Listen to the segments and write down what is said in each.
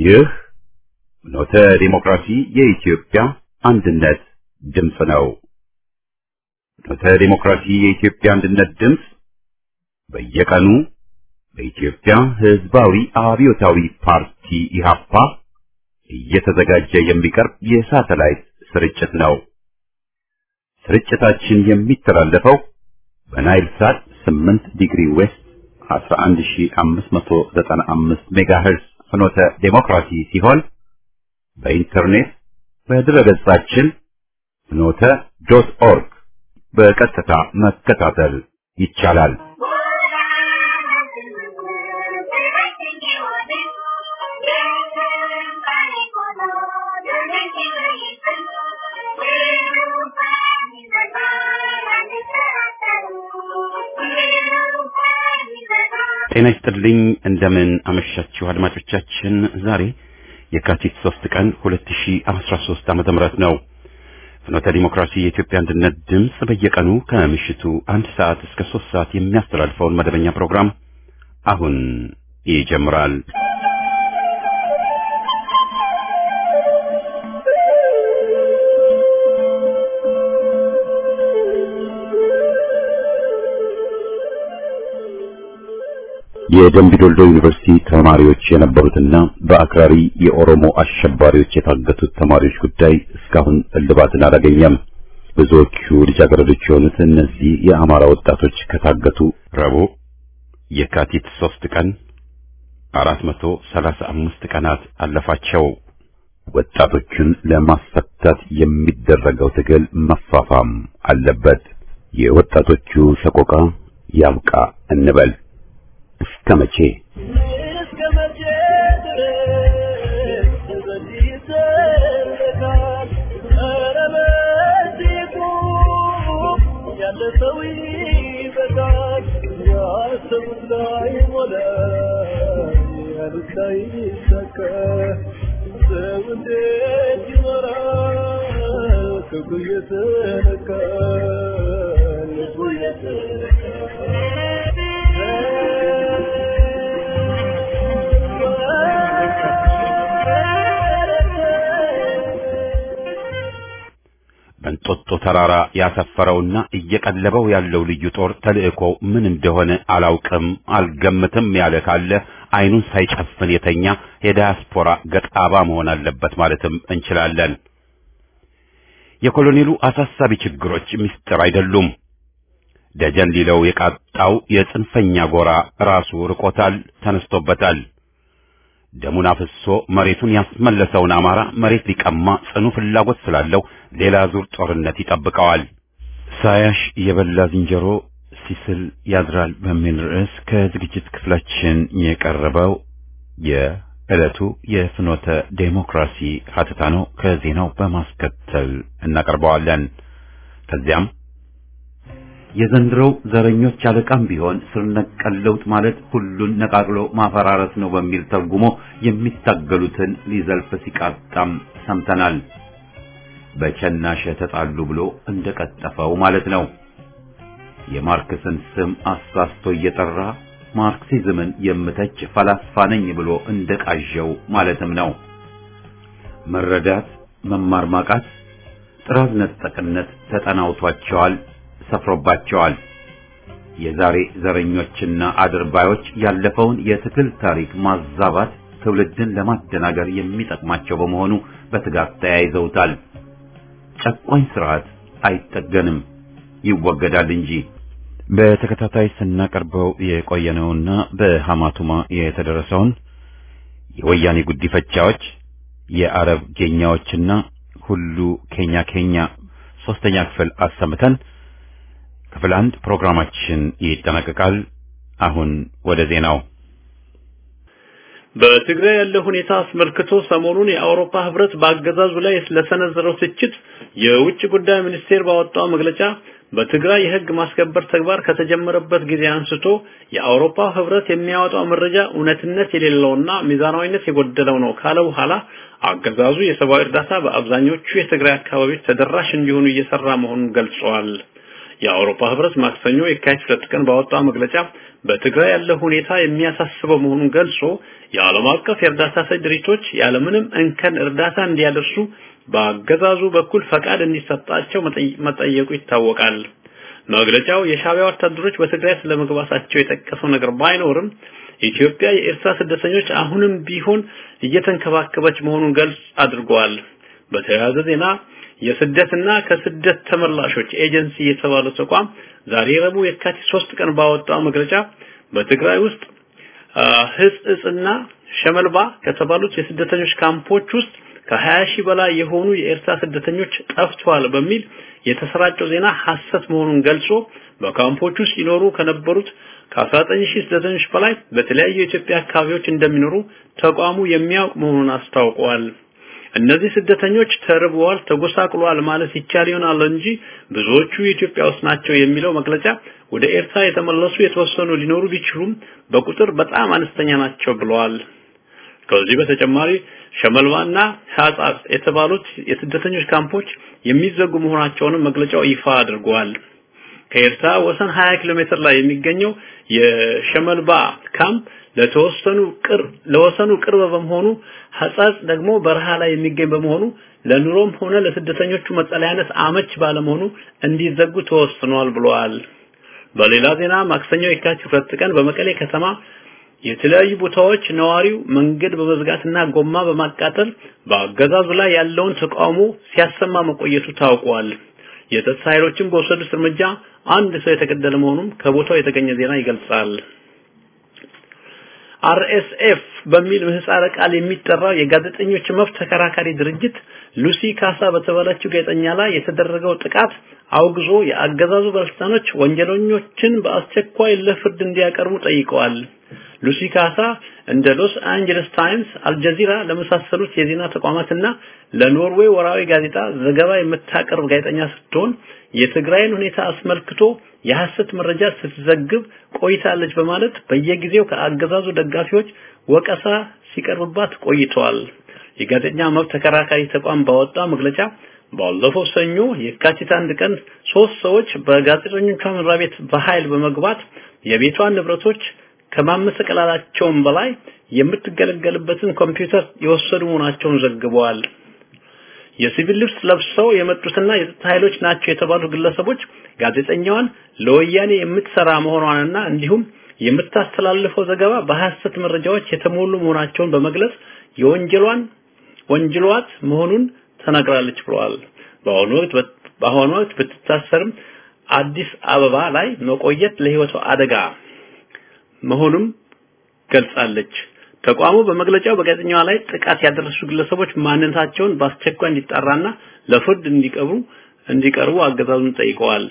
ይህ ኖተ ዲሞክራሲ የኢትዮጵያ አንድነት ድምፅ ነው። ኖተ ዲሞክራሲ የኢትዮጵያ አንድነት ድምፅ በየቀኑ በኢትዮጵያ ሕዝባዊ አብዮታዊ ፓርቲ ኢህአፓ እየተዘጋጀ የሚቀርብ የሳተላይት ስርጭት ነው። ስርጭታችን የሚተላለፈው በናይል ሳት 8 ዲግሪ ዌስት 11595 ሜጋሄርዝ ፍኖተ ዴሞክራሲ ሲሆን በኢንተርኔት በድረገጻችን ፍኖተ ዶት ኦርግ በቀጥታ መከታተል ይቻላል። ጤና ይስጥልኝ። እንደምን አመሻችሁ አድማጮቻችን። ዛሬ የካቲት 3 ቀን 2013 ዓመተ ምህረት ነው። ፍኖተ ዲሞክራሲ የኢትዮጵያ አንድነት ድምፅ በየቀኑ ከምሽቱ አንድ ሰዓት እስከ 3 ሰዓት የሚያስተላልፈውን መደበኛ ፕሮግራም አሁን ይጀምራል። የደምቢዶልዶ ዩኒቨርሲቲ ተማሪዎች የነበሩትና በአክራሪ የኦሮሞ አሸባሪዎች የታገቱት ተማሪዎች ጉዳይ እስካሁን እልባትን አላገኘም። ብዙዎቹ ልጃገረዶች የሆኑት እነዚህ የአማራ ወጣቶች ከታገቱ ረቡዕ የካቲት ሶስት ቀን አራት መቶ ሰላሳ አምስት ቀናት አለፋቸው። ወጣቶቹን ለማስፈታት የሚደረገው ትግል መፋፋም አለበት። የወጣቶቹ ሰቆቃ ያብቃ እንበል። እስከ መቼ እስከ መቼ ድረስ በዚህ ይዘለቃል? ኧረ በዚህ ቁም፣ ያለ ሰው ይበቃል። ያሰቡት ላይሞላ፣ ያሉት ላይሳካ፣ ሰው እንዴት ይኖራል? ክፉ እየተነካ ልቡ በእንጦጦ ተራራ ያሰፈረውና እየቀለበው ያለው ልዩ ጦር ተልእኮ ምን እንደሆነ አላውቅም አልገምትም ያለ ካለ አይኑን ሳይጨፍን የተኛ የዳያስፖራ ገጣባ መሆን አለበት ማለትም እንችላለን። የኮሎኔሉ አሳሳቢ ችግሮች ምስጢር አይደሉም። ደጀን ሊለው የቃጣው የጽንፈኛ ጎራ ራሱ ርቆታል፣ ተነስቶበታል። ደሙን አፍሶ መሬቱን ያስመለሰውን አማራ መሬት ሊቀማ ጽኑ ፍላጎት ስላለው ሌላ ዙር ጦርነት ይጠብቀዋል። ሳያሽ የበላ ዝንጀሮ ሲስል ያድራል በሚል ርዕስ ከዝግጅት ክፍላችን የቀረበው የዕለቱ የፍኖተ ዴሞክራሲ ሀተታ ነው። ከዜናው በማስከተል እናቀርበዋለን። ከዚያም የዘንድሮው ዘረኞች አለቃም ቢሆን ስር ነቀል ለውጥ ማለት ሁሉን ነቃቅሎ ማፈራረስ ነው በሚል ተርጉሞ የሚታገሉትን ሊዘልፍ ሲቃጣም ሰምተናል። በቸናሸ ተጣሉ ብሎ እንደቀጠፈው ማለት ነው። የማርክስን ስም አሳስቶ እየጠራ ማርክሲዝምን የምተች ፈላስፋ ነኝ ብሎ እንደቃዠው ማለትም ነው። መረዳት፣ መማር ማቃት፣ ጥራዝ ነጠቅነት ተጠናውቷቸዋል ሰፍሮባቸዋል። የዛሬ ዘረኞችና አድርባዮች ያለፈውን የትግል ታሪክ ማዛባት ትውልድን ለማደናገር የሚጠቅማቸው በመሆኑ በትጋት ተያይዘውታል። ጨቋኝ ስርዓት አይጠገንም፣ ይወገዳል እንጂ። በተከታታይ ስናቀርበው የቆየነውና በሐማቱማ የተደረሰውን የወያኔ ጉዲፈቻዎች፣ የአረብ ጌኛዎችና ሁሉ ኬኛ ኬኛ ሶስተኛ ክፍል አሰምተን ክፍል አንድ ፕሮግራማችን ይጠናቀቃል። አሁን ወደ ዜናው። በትግራይ ያለው ሁኔታ አስመልክቶ ሰሞኑን የአውሮፓ ህብረት በአገዛዙ ላይ ስለሰነዘረው ትችት የውጭ ጉዳይ ሚኒስቴር ባወጣው መግለጫ በትግራይ የህግ ማስከበር ተግባር ከተጀመረበት ጊዜ አንስቶ የአውሮፓ ህብረት የሚያወጣው መረጃ እውነትነት የሌለውና ሚዛናዊነት የጎደለው ነው ካለ በኋላ አገዛዙ የሰብአዊ እርዳታ በአብዛኞቹ የትግራይ አካባቢዎች ተደራሽ እንዲሆኑ እየሰራ መሆኑን ገልጸዋል። የአውሮፓ ህብረት ማክሰኞ የካቲት ሁለት ቀን ባወጣው መግለጫ በትግራይ ያለው ሁኔታ የሚያሳስበው መሆኑን ገልጾ የዓለም አቀፍ የእርዳታ ሰጪ ድርጅቶች ያለምንም እንከን እርዳታ እንዲያደርሱ በአገዛዙ በኩል ፈቃድ እንዲሰጣቸው መጠየቁ ይታወቃል። መግለጫው የሻዕቢያ ወታደሮች በትግራይ ስለመግባታቸው የጠቀሰው ነገር ባይኖርም ኢትዮጵያ የኤርትራ ስደተኞች አሁንም ቢሆን እየተንከባከበች መሆኑን ገልጽ አድርጓል። በተያያዘ ዜና የስደትና ከስደት ተመላሾች ኤጀንሲ የተባለው ተቋም ዛሬ ረቡዕ የካቲት ሶስት ቀን ባወጣው መግለጫ በትግራይ ውስጥ ህጽጽና ሸመልባ ከተባሉት የስደተኞች ካምፖች ውስጥ ከ20 ሺህ በላይ የሆኑ የኤርትራ ስደተኞች ጠፍተዋል በሚል የተሰራጨው ዜና ሐሰት መሆኑን ገልጾ በካምፖች ውስጥ ይኖሩ ከነበሩት ከ19 ሺህ ስደተኞች በላይ በተለያዩ የኢትዮጵያ አካባቢዎች እንደሚኖሩ ተቋሙ የሚያውቅ መሆኑን አስታውቀዋል። እነዚህ ስደተኞች ተርበዋል፣ ተጎሳቅሏል ማለት ይቻል ይሆናል እንጂ ብዙዎቹ ኢትዮጵያ ውስጥ ናቸው የሚለው መግለጫ ወደ ኤርትራ የተመለሱ የተወሰኑ ሊኖሩ ቢችሉም በቁጥር በጣም አነስተኛ ናቸው ብለዋል። ከዚህ በተጨማሪ ሸመልባና ሐጻጽ የተባሉት የስደተኞች ካምፖች የሚዘጉ መሆናቸውንም መግለጫው ይፋ አድርጓል። ከኤርትራ ወሰን 20 ኪሎ ሜትር ላይ የሚገኘው የሸመልባ ካምፕ ለተወሰኑ ቅርብ ለወሰኑ ቅርብ በመሆኑ ሐጻጽ ደግሞ በረሃ ላይ የሚገኝ በመሆኑ ለኑሮም ሆነ ለስደተኞቹ መጠለያነት አመች ባለመሆኑ እንዲዘጉ ተወስኗል ብለዋል። በሌላ ዜና ማክሰኞ የካቲት ሁለት ቀን በመቀሌ ከተማ የተለያዩ ቦታዎች ነዋሪው መንገድ በመዝጋትና ጎማ በማቃጠል በአገዛዙ ላይ ያለውን ተቃውሞ ሲያሰማ መቆየቱ ታውቋል። የጸጥታ ኃይሎችም በወሰዱት እርምጃ አንድ ሰው የተገደለ መሆኑን ከቦታው የተገኘ ዜና ይገልጻል። አርኤስኤፍ በሚል ምህጻረ ቃል የሚጠራው የጋዜጠኞች መብት ተከራካሪ ድርጅት ሉሲ ካሳ በተባለችው ጋዜጠኛ ላይ የተደረገው ጥቃት አውግዞ የአገዛዙ ባለስልጣኖች ወንጀለኞችን በአስቸኳይ ለፍርድ እንዲያቀርቡ ጠይቀዋል። ሉሲ ካሳ እንደ ሎስ አንጀለስ ታይምስ፣ አልጀዚራ ለመሳሰሉት የዜና ተቋማትና ለኖርዌይ ወራዊ ጋዜጣ ዘገባ የምታቀርብ ጋዜጠኛ ስትሆን የትግራይን ሁኔታ አስመልክቶ የሐሰት መረጃ ስትዘግብ ቆይታለች በማለት በየጊዜው ከአገዛዙ ደጋፊዎች ወቀሳ ሲቀርብባት ቆይተዋል። የጋዜጠኛ መብት ተከራካሪ ተቋም ባወጣው መግለጫ ባለፈው ሰኞ የካቲት አንድ ቀን ሶስት ሰዎች በጋዜጠኞቿ መኖሪያ ቤት በኃይል በመግባት የቤቷን ንብረቶች ከማመሰቀላላቸውም በላይ የምትገለገልበትን ኮምፒውተር የወሰዱ መሆናቸውን ዘግበዋል። የሲቪል ልብስ ለብሰው የመጡትና የጸጥታ ኃይሎች ናቸው የተባሉ ግለሰቦች ጋዜጠኛዋን ለወያኔ የምትሰራ መሆኗንና እንዲሁም የምታስተላልፈው ዘገባ በሐሰት መረጃዎች የተሞሉ መሆናቸውን በመግለጽ የወንጀሏን ወንጀሏት መሆኑን ተናግራለች ብለዋል። በአሁኑ ወቅት በአሁኑ ወቅት ብትታሰርም አዲስ አበባ ላይ መቆየት ለህይወቷ አደጋ መሆኑም ገልጻለች። ተቋሙ በመግለጫው በጋዜጠኛዋ ላይ ጥቃት ያደረሱ ግለሰቦች ማንነታቸውን በአስቸኳይ እንዲጣራና ለፍርድ እንዲቀርቡ እንዲቀርቡ አገዛዙን ጠይቀዋል።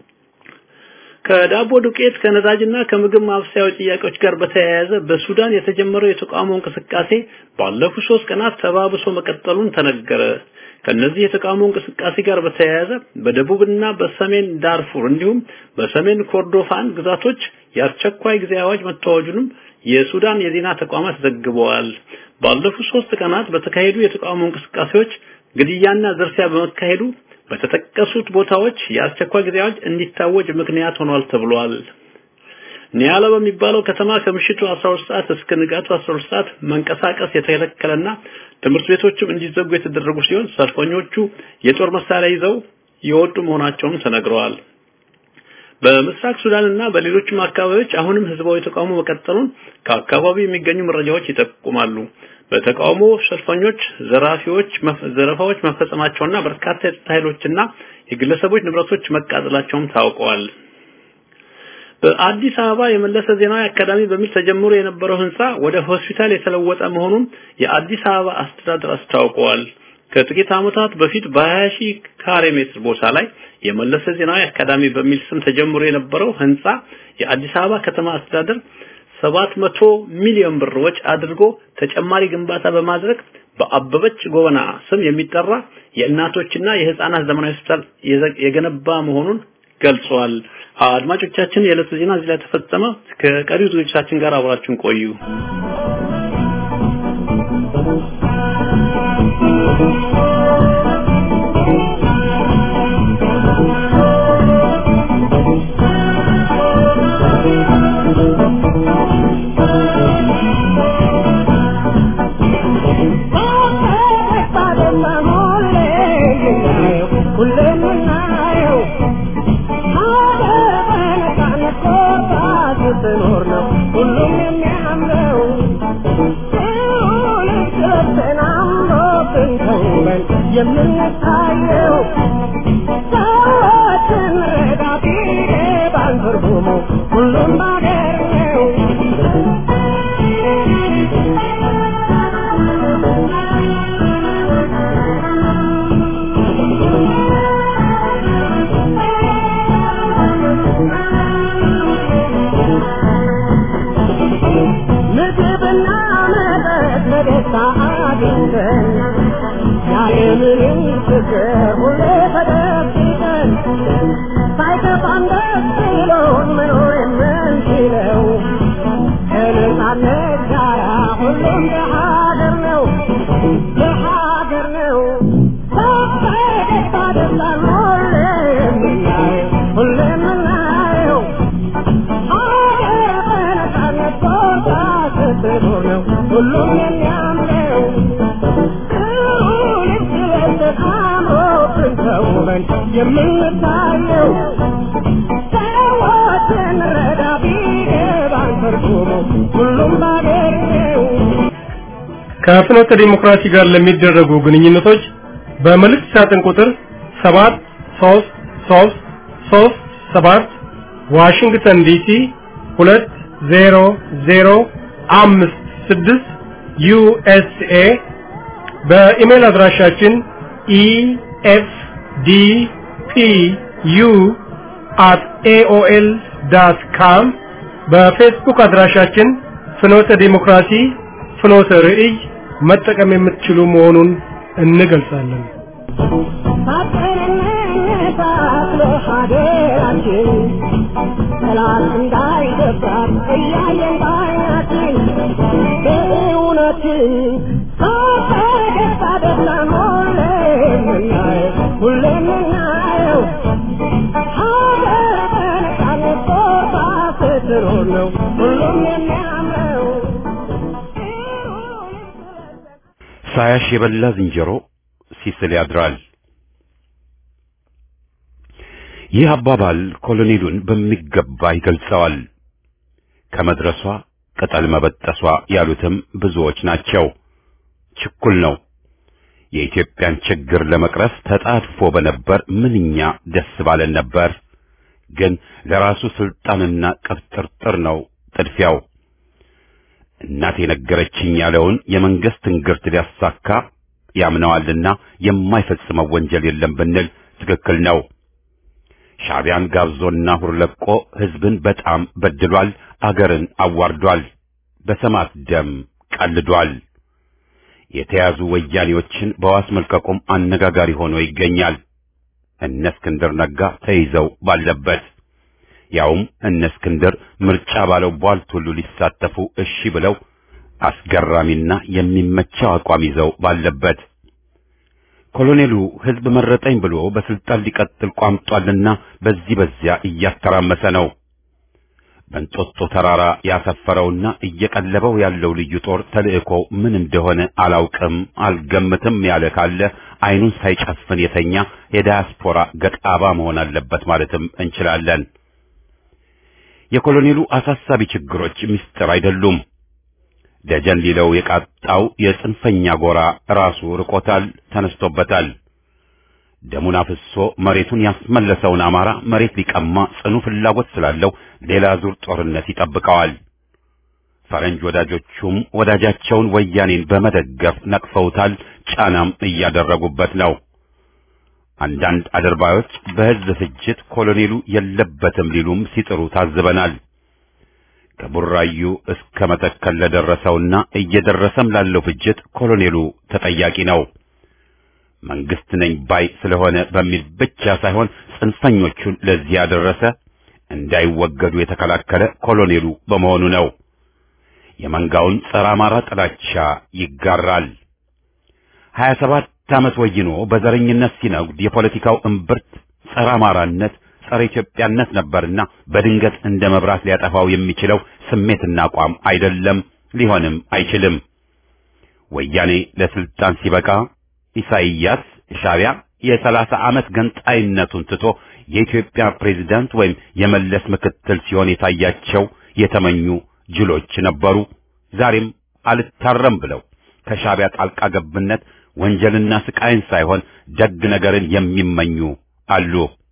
ከዳቦ ዱቄት ከነዳጅና ከምግብ ማብሰያው ጥያቄዎች ጋር በተያያዘ በሱዳን የተጀመረው የተቃውሞ እንቅስቃሴ ባለፉት ሶስት ቀናት ተባብሶ መቀጠሉን ተነገረ። ከነዚህ የተቃውሞ እንቅስቃሴ ጋር በተያያዘ በደቡብና በሰሜን ዳርፉር እንዲሁም በሰሜን ኮርዶፋን ግዛቶች የአስቸኳይ ጊዜ አዋጅ መታወጁንም የሱዳን የዜና ተቋማት ዘግበዋል። ባለፉት ሶስት ቀናት በተካሄዱ የተቃውሞ እንቅስቃሴዎች ግድያና ዝርፊያ በመካሄዱ በተጠቀሱት ቦታዎች የአስቸኳይ ጊዜ አዋጅ እንዲታወጅ ምክንያት ሆኗል ተብሏል። ኒያላ በሚባለው ከተማ ከምሽቱ 12 ሰዓት እስከ ንጋቱ 12 ሰዓት መንቀሳቀስ የተከለከለና ትምህርት ቤቶችም እንዲዘጉ የተደረጉ ሲሆን ሰልፈኞቹ የጦር መሳሪያ ይዘው የወጡ መሆናቸውም ተነግረዋል። በምስራቅ ሱዳንና በሌሎችም አካባቢዎች አሁንም ህዝባዊ ተቃውሞ መቀጠሉን ከአካባቢው የሚገኙ መረጃዎች ይጠቁማሉ። በተቃውሞ ሰልፈኞች ዘራፊዎች ዘረፋዎች መፈጸማቸውና በርካታ የጸጥታ ኃይሎችና የግለሰቦች ንብረቶች መቃጠላቸውም ታውቀዋል። በአዲስ አበባ የመለሰ ዜናዊ አካዳሚ በሚል ተጀምሮ የነበረው ህንጻ ወደ ሆስፒታል የተለወጠ መሆኑን የአዲስ አበባ አስተዳደር አስታውቀዋል። ከጥቂት ዓመታት በፊት በ20 ሺህ ካሬ ሜትር ቦታ ላይ የመለሰ ዜናዊ አካዳሚ በሚል ስም ተጀምሮ የነበረው ህንጻ የአዲስ አበባ ከተማ አስተዳደር 700 ሚሊዮን ብር ወጪ አድርጎ ተጨማሪ ግንባታ በማድረግ በአበበች ጎበና ስም የሚጠራ የእናቶችና የህፃናት ዘመናዊ ሆስፒታል የገነባ መሆኑን ገልጿል። አድማጮቻችን፣ የዕለቱ ዜና እዚህ ላይ ተፈጸመ። ከቀሪው ዝግጅታችን ጋር አብራችሁን ቆዩ። ነው ሁሉም የሚያምረው ልብስ ለብሰን አምሮብን ተውበን የምንታየው ሰዎችን ረዳ ቢገባን ትርጉሙ ሁሉም ባገር ነው ከፍኖተ ዲሞክራሲ ጋር ለሚደረጉ ግንኙነቶች በመልእክት ሳጥን ቁጥር 7 3 3 3 7 ዋሽንግተን ዲሲ 20056 ዩኤስኤ በኢሜል አድራሻችን efdpu at aol.com በፌስቡክ አድራሻችን ፍኖተ ዲሞክራሲ ፍኖተ ርዕይ መጠቀም የምትችሉ መሆኑን እንገልጻለን። ሰላም እንዳይደፍራት እያየን ባይናችን በእውነትን ፈገግታ ደስታን ሁሌ የምናየው ሁሌ የምናየው ሀገር በነፃነት ቦታ ስትኖር ነው ሁሉም የሚያምረው ሳያሽ የበላ ዝንጀሮ ሲስል ያድራል። ይህ አባባል ኮሎኔሉን በሚገባ ይገልጸዋል። ከመድረሷ ቅጠል መበጠሷ ያሉትም ብዙዎች ናቸው። ችኩል ነው። የኢትዮጵያን ችግር ለመቅረፍ ተጣድፎ በነበር ምንኛ ደስ ባለን ነበር። ግን ለራሱ ስልጣንና ቅብጥርጥር ነው ጥድፊያው። እናቴ ነገረችኝ ያለውን የመንግስት እንግርት ሊያሳካ ያምነዋልና የማይፈጽመው ወንጀል የለም ብንል ትክክል ነው። ሻዕቢያን ጋብዞና ሁርለቆ ህዝብን በጣም በድሏል፣ አገርን አዋርዷል፣ በሰማት ደም ቀልዷል። የተያዙ ወያኔዎችን በዋስ መልቀቁም አነጋጋሪ ሆኖ ይገኛል። እነ እስክንድር ነጋ ተይዘው ባለበት ያውም እነ እስክንድር ምርጫ ባለው ቧልት ሁሉ ሊሳተፉ እሺ ብለው አስገራሚና የሚመቸው አቋም ይዘው ባለበት ኮሎኔሉ ህዝብ መረጠኝ ብሎ በስልጣን ሊቀጥል ቋምጧልና በዚህ በዚያ እያተራመሰ ነው። በእንጦጦ ተራራ ያሰፈረውና እየቀለበው ያለው ልዩ ጦር ተልእኮ ምን እንደሆነ አላውቅም አልገምትም ያለ ካለ አይኑን ሳይጨፍን የተኛ የዳያስፖራ ገጣባ መሆን አለበት ማለትም እንችላለን። የኮሎኔሉ አሳሳቢ ችግሮች ምስጢር አይደሉም። ደጀን ሊለው የቃጣው የጽንፈኛ ጎራ ራሱ ርቆታል፣ ተነስቶበታል። ደሙን አፍሶ መሬቱን ያስመለሰውን አማራ መሬት ሊቀማ ጽኑ ፍላጎት ስላለው ሌላ ዙር ጦርነት ይጠብቀዋል። ፈረንጅ ወዳጆቹም ወዳጃቸውን ወያኔን በመደገፍ ነቅፈውታል፣ ጫናም እያደረጉበት ነው። አንዳንድ አድርባዮች በሕዝብ ፍጅት ኮሎኔሉ የለበትም ሊሉም ሲጥሩ ታዝበናል። ከቡራዩ እስከ መተከል ለደረሰውና እየደረሰም ላለው ፍጅት ኮሎኔሉ ተጠያቂ ነው። መንግስት ነኝ ባይ ስለሆነ በሚል ብቻ ሳይሆን ጽንፈኞቹን ለዚህ ያደረሰ እንዳይወገዱ የተከላከለ ኮሎኔሉ በመሆኑ ነው። የመንጋውን ጸረ አማራ ጥላቻ ይጋራል። ሀያ ሰባት ዓመት ወይኖ በዘረኝነት ሲነጉድ የፖለቲካው እምብርት ጸረ አማራነት፣ ጸረ ኢትዮጵያነት ነበርና በድንገት እንደ መብራት ሊያጠፋው የሚችለው ስሜትና አቋም አይደለም፣ ሊሆንም አይችልም። ወያኔ ለስልጣን ሲበቃ ኢሳይያስ ሻዕቢያ የሰላሳ ዓመት ገንጣይነቱን ትቶ የኢትዮጵያ ፕሬዝዳንት ወይም የመለስ ምክትል ሲሆን የታያቸው የተመኙ ጅሎች ነበሩ። ዛሬም አልታረም ብለው ከሻዕቢያ ጣልቃ ገብነት ወንጀልና ስቃይን ሳይሆን ደግ ነገርን የሚመኙ አሉ።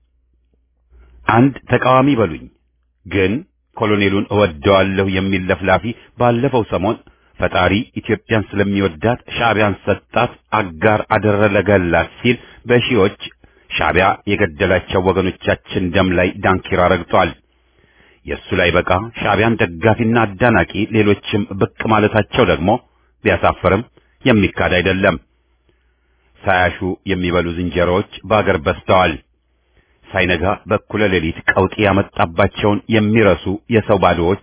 አንድ ተቃዋሚ በሉኝ ግን ኮሎኔሉን እወደዋለሁ የሚል ለፍላፊ ባለፈው ሰሞን ፈጣሪ ኢትዮጵያን ስለሚወዳት ሻዕቢያን ሰጣት፣ አጋር አደረገላት ሲል በሺዎች ሻዕቢያ የገደላቸው ወገኖቻችን ደም ላይ ዳንኪራ ረግጧል። የእሱ ላይ በቃ ሻዕቢያን ደጋፊና አዳናቂ ሌሎችም ብቅ ማለታቸው ደግሞ ቢያሳፍርም የሚካድ አይደለም። ሳያሹ የሚበሉ ዝንጀሮዎች በአገር በዝተዋል። ሳይነጋ በኩለ ሌሊት ቀውጢ ያመጣባቸውን የሚረሱ የሰው ባዶዎች፣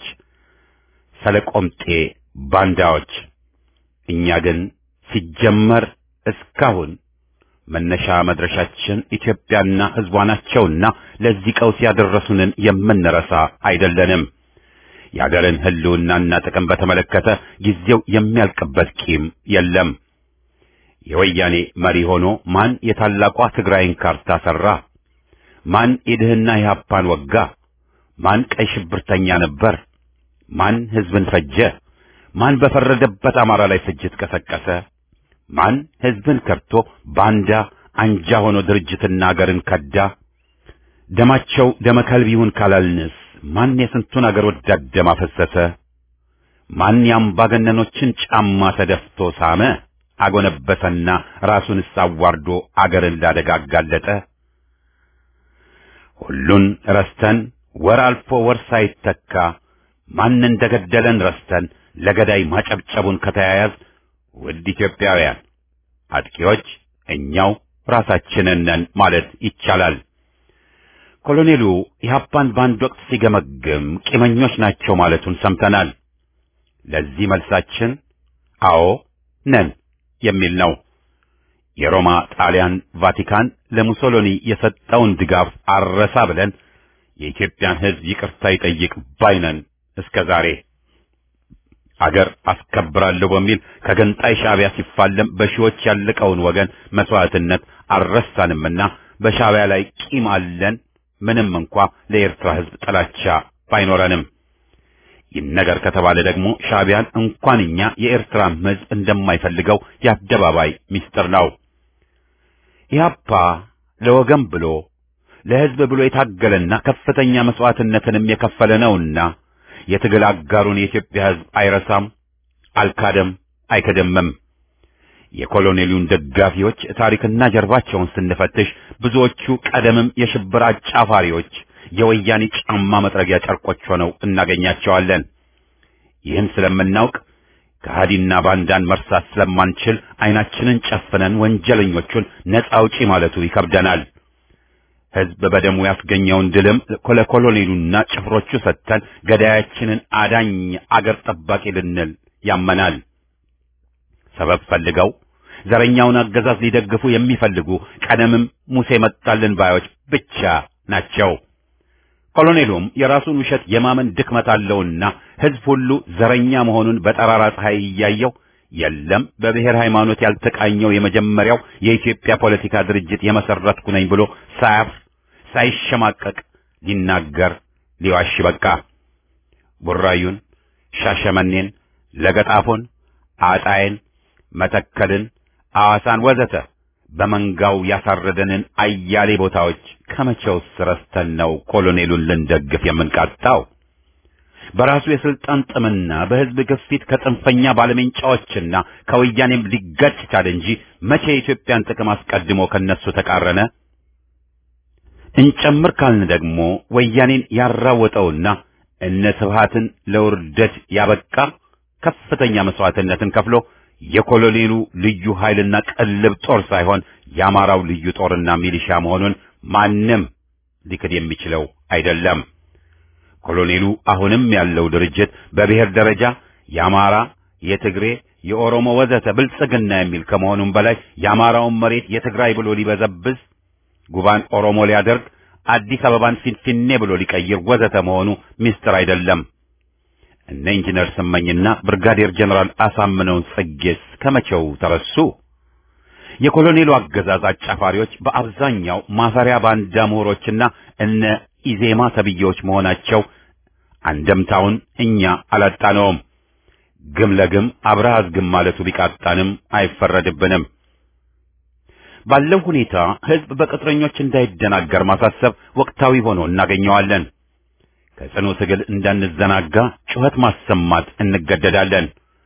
ሰለቆምጤ ባንዳዎች። እኛ ግን ሲጀመር እስካሁን መነሻ መድረሻችን ኢትዮጵያና ሕዝቧ ናቸውና ለዚህ ቀውስ ያደረሱንን የምንረሳ አይደለንም። የአገርን ህልውናና ጥቅም በተመለከተ ጊዜው የሚያልቅበት ቂም የለም። የወያኔ መሪ ሆኖ ማን የታላቋ ትግራይን ካርታ ሰራ? ማን የድህና ኢህአፓን ወጋ? ማን ቀይ ሽብርተኛ ነበር? ማን ህዝብን ፈጀ? ማን በፈረደበት አማራ ላይ ፍጅት ቀሰቀሰ? ማን ህዝብን ከርቶ ባንዳ አንጃ ሆኖ ድርጅትና አገርን ከዳ? ደማቸው ደመ ከልብ ይሁን ካላልንስ ማን የስንቱን አገር ወዳድ ደም አፈሰሰ? ማን የአምባገነኖችን ጫማ ተደፍቶ ሳመ? አጎነበሰና ራሱንስ አዋርዶ አገርን ላደጋ አጋለጠ? ሁሉን ረስተን ወር አልፎ ወር ሳይተካ ማን እንደገደለን ረስተን ለገዳይ ማጨብጨቡን ከተያያዝ ውድ ኢትዮጵያውያን አጥቂዎች እኛው ራሳችንን ነን ማለት ይቻላል። ኮሎኔሉ ኢህአፓን በአንድ ወቅት ሲገመግም ቂመኞች ናቸው ማለቱን ሰምተናል። ለዚህ መልሳችን አዎ ነን የሚል ነው። የሮማ ጣሊያን ቫቲካን ለሙሶሎኒ የሰጠውን ድጋፍ አረሳ ብለን የኢትዮጵያን ሕዝብ ይቅርታ ይጠይቅ ባይነን እስከ ዛሬ አገር አስከብራለሁ በሚል ከገንጣይ ሻዕቢያ ሲፋለም በሺዎች ያለቀውን ወገን መስዋዕትነት አልረሳንምና በሻዕቢያ ላይ ቂም አለን። ምንም እንኳ ለኤርትራ ሕዝብ ጥላቻ ባይኖረንም ይህ ነገር ከተባለ ደግሞ ሻዕቢያን እንኳን እኛ የኤርትራም ሕዝብ እንደማይፈልገው የአደባባይ ምስጢር ነው። ኢህአፓ ለወገን ብሎ ለሕዝብ ብሎ የታገለና ከፍተኛ መስዋዕትነትንም የከፈለ ነውና የትግል አጋሩን የኢትዮጵያ ሕዝብ አይረሳም፣ አልካደም፣ አይክድምም። የኮሎኔሉን ደጋፊዎች ታሪክና ጀርባቸውን ስንፈትሽ ብዙዎቹ ቀደምም የሽብር አጫፋሪዎች የወያኔ ጫማ መጥረጊያ ጨርቆች ሆነው እናገኛቸዋለን። ይህን ስለምናውቅ ከሃዲና ባንዳን መርሳት ስለማንችል ዓይናችንን ጨፍነን ወንጀለኞቹን ነፃ አውጪ ማለቱ ይከብደናል። ሕዝብ በደሙ ያስገኘውን ድልም ለኮሎኔሉና ጭፍሮቹ ሰጥተን ገዳያችንን አዳኝ አገር ጠባቂ ልንል ያመናል። ሰበብ ፈልገው ዘረኛውን አገዛዝ ሊደግፉ የሚፈልጉ ቀደምም ሙሴ መጣልን ባዮች ብቻ ናቸው። ኮሎኔሉም የራሱን ውሸት የማመን ድክመት አለውና ሕዝብ ሁሉ ዘረኛ መሆኑን በጠራራ ፀሐይ እያየው የለም በብሔር ሃይማኖት ያልተቃኘው የመጀመሪያው የኢትዮጵያ ፖለቲካ ድርጅት የመሰረትኩ ነኝ ብሎ ሳያፍር ሳይሸማቀቅ ሊናገር ሊዋሽ በቃ። ቡራዩን፣ ሻሸመኔን፣ ለገጣፎን፣ አጣይን፣ መተከልን፣ አዋሳን ወዘተ በመንጋው ያሳረደንን አያሌ ቦታዎች ከመቼውስ ረስተን ነው ኮሎኔሉን ልንደግፍ የምንቃጣው? በራሱ የስልጣን ጥምና በሕዝብ ግፊት ከጽንፈኛ ባለሜንጫዎችና ከወያኔም ሊጋጭ ቻለ እንጂ መቼ የኢትዮጵያን ጥቅም አስቀድሞ ከነሱ ተቃረነ? እንጨምር ካልን ደግሞ ወያኔን ያራወጠውና እነ ስብሃትን ለውርደት ያበቃ ከፍተኛ መስዋዕትነትን ከፍሎ የኮሎኔሉ ልዩ ኃይልና ቅልብ ጦር ሳይሆን የአማራው ልዩ ጦርና ሚሊሻ መሆኑን ማንም ሊክድ የሚችለው አይደለም። ኮሎኔሉ አሁንም ያለው ድርጅት በብሔር ደረጃ የአማራ፣ የትግሬ፣ የኦሮሞ ወዘተ ብልጽግና የሚል ከመሆኑም በላይ የአማራውን መሬት የትግራይ ብሎ ሊበዘብዝ፣ ጉባን ኦሮሞ ሊያደርግ፣ አዲስ አበባን ፊንፊኔ ብሎ ሊቀይር ወዘተ መሆኑ ሚስጥር አይደለም። እነ ኢንጂነር ስመኝና ብርጋዴር ጀነራል አሳምነውን ጽጌስ ከመቼው ተረሱ? የኮሎኔሉ አገዛዝ አጫፋሪዎች በአብዛኛው ማፈሪያ ባንዳ ምሁሮችና እነ ኢዜማ ተብዬዎች መሆናቸው አንደምታውን እኛ አላጣነውም። ግም ለግም አብረህ አዝግም ማለቱ ቢቃጣንም አይፈረድብንም። ባለው ሁኔታ ሕዝብ በቅጥረኞች እንዳይደናገር ማሳሰብ ወቅታዊ ሆኖ እናገኘዋለን። ከጽኑ ትግል እንዳንዘናጋ ጩኸት ማሰማት እንገደዳለን።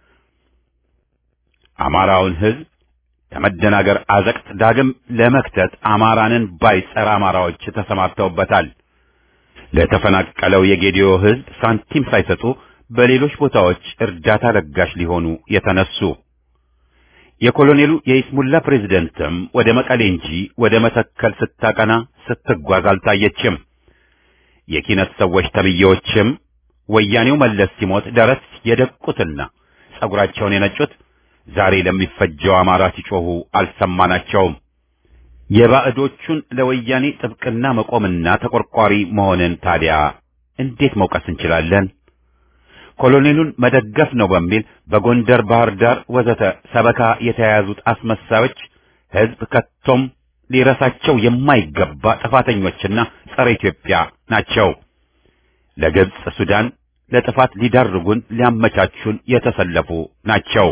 አማራውን ሕዝብ ከመደናገር አዘቅት ዳግም ለመክተት አማራንን ባይ ጸረ አማራዎች ተሰማርተውበታል። ለተፈናቀለው የጌዲዮ ሕዝብ ሳንቲም ሳይሰጡ በሌሎች ቦታዎች እርዳታ ለጋሽ ሊሆኑ የተነሱ የኮሎኔሉ የኢስሙላ ፕሬዝደንትም ወደ መቀሌ እንጂ ወደ መተከል ስታቀና ስትጓዝ አልታየችም። የኪነት ሰዎች ተብዬዎችም ወያኔው መለስ ሲሞት ደረት የደቁትና ጸጉራቸውን የነጩት ዛሬ ለሚፈጀው አማራ ሲጮሁ አልሰማናቸውም። የባዕዶቹን ለወያኔ ጥብቅና መቆምና ተቆርቋሪ መሆንን ታዲያ እንዴት መውቀስ እንችላለን? ኮሎኔሉን መደገፍ ነው በሚል በጎንደር፣ ባህር ዳር ወዘተ ሰበካ የተያያዙት አስመሳዮች ህዝብ ከቶም ሊረሳቸው የማይገባ ጥፋተኞችና ጸረ ኢትዮጵያ ናቸው። ለግብጽ፣ ሱዳን ለጥፋት ሊዳርጉን ሊያመቻቹን የተሰለፉ ናቸው።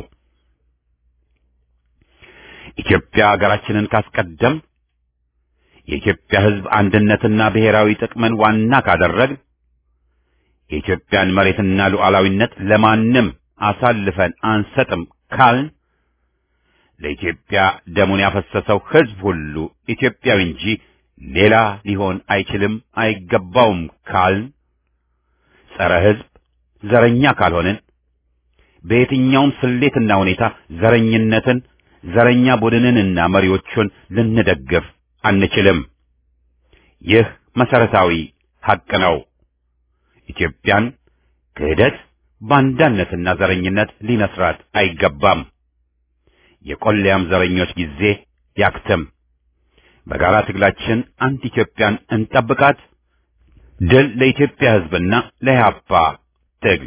ኢትዮጵያ ሀገራችንን ካስቀደም የኢትዮጵያ ህዝብ አንድነትና ብሔራዊ ጥቅምን ዋና ካደረግ የኢትዮጵያን መሬትና ሉዓላዊነት ለማንም አሳልፈን አንሰጥም ካልን ለኢትዮጵያ ደሙን ያፈሰሰው ህዝብ ሁሉ ኢትዮጵያዊ እንጂ ሌላ ሊሆን አይችልም አይገባውም ካልን ጸረ ህዝብ ዘረኛ ካልሆንን በየትኛውም ስሌትና ሁኔታ ዘረኝነትን ዘረኛ ቡድንንና መሪዎቹን ልንደግፍ አንችልም። ይህ መሰረታዊ ሐቅ ነው። ኢትዮጵያን ክህደት፣ ባንዳነትና ዘረኝነት ሊነስራት አይገባም። የቆለያም ዘረኞች ጊዜ ያክትም። በጋራ ትግላችን አንድ ኢትዮጵያን እንጠብቃት። ድል ለኢትዮጵያ ህዝብና ለኢህአፓ ትግል።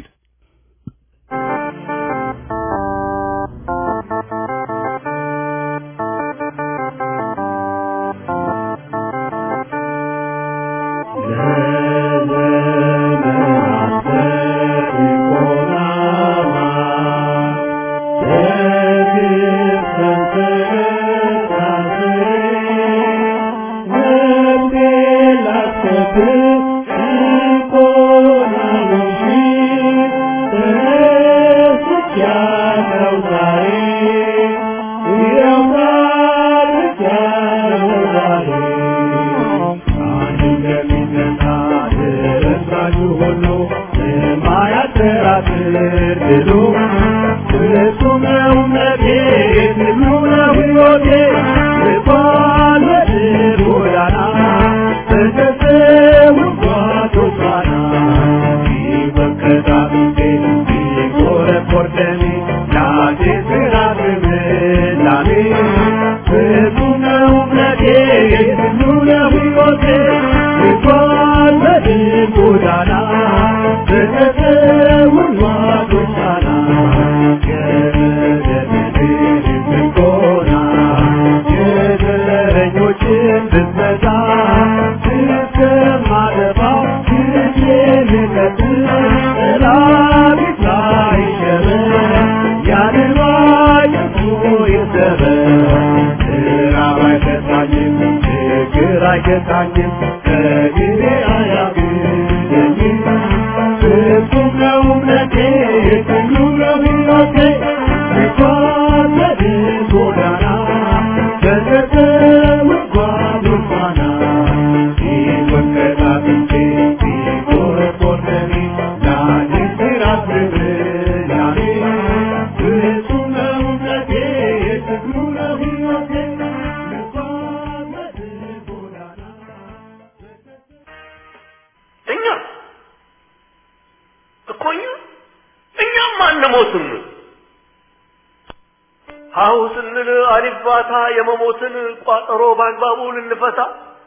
ሀሁ ስንል አሊባታ የመሞትን ቋጠሮ በአግባቡ ልንፈታ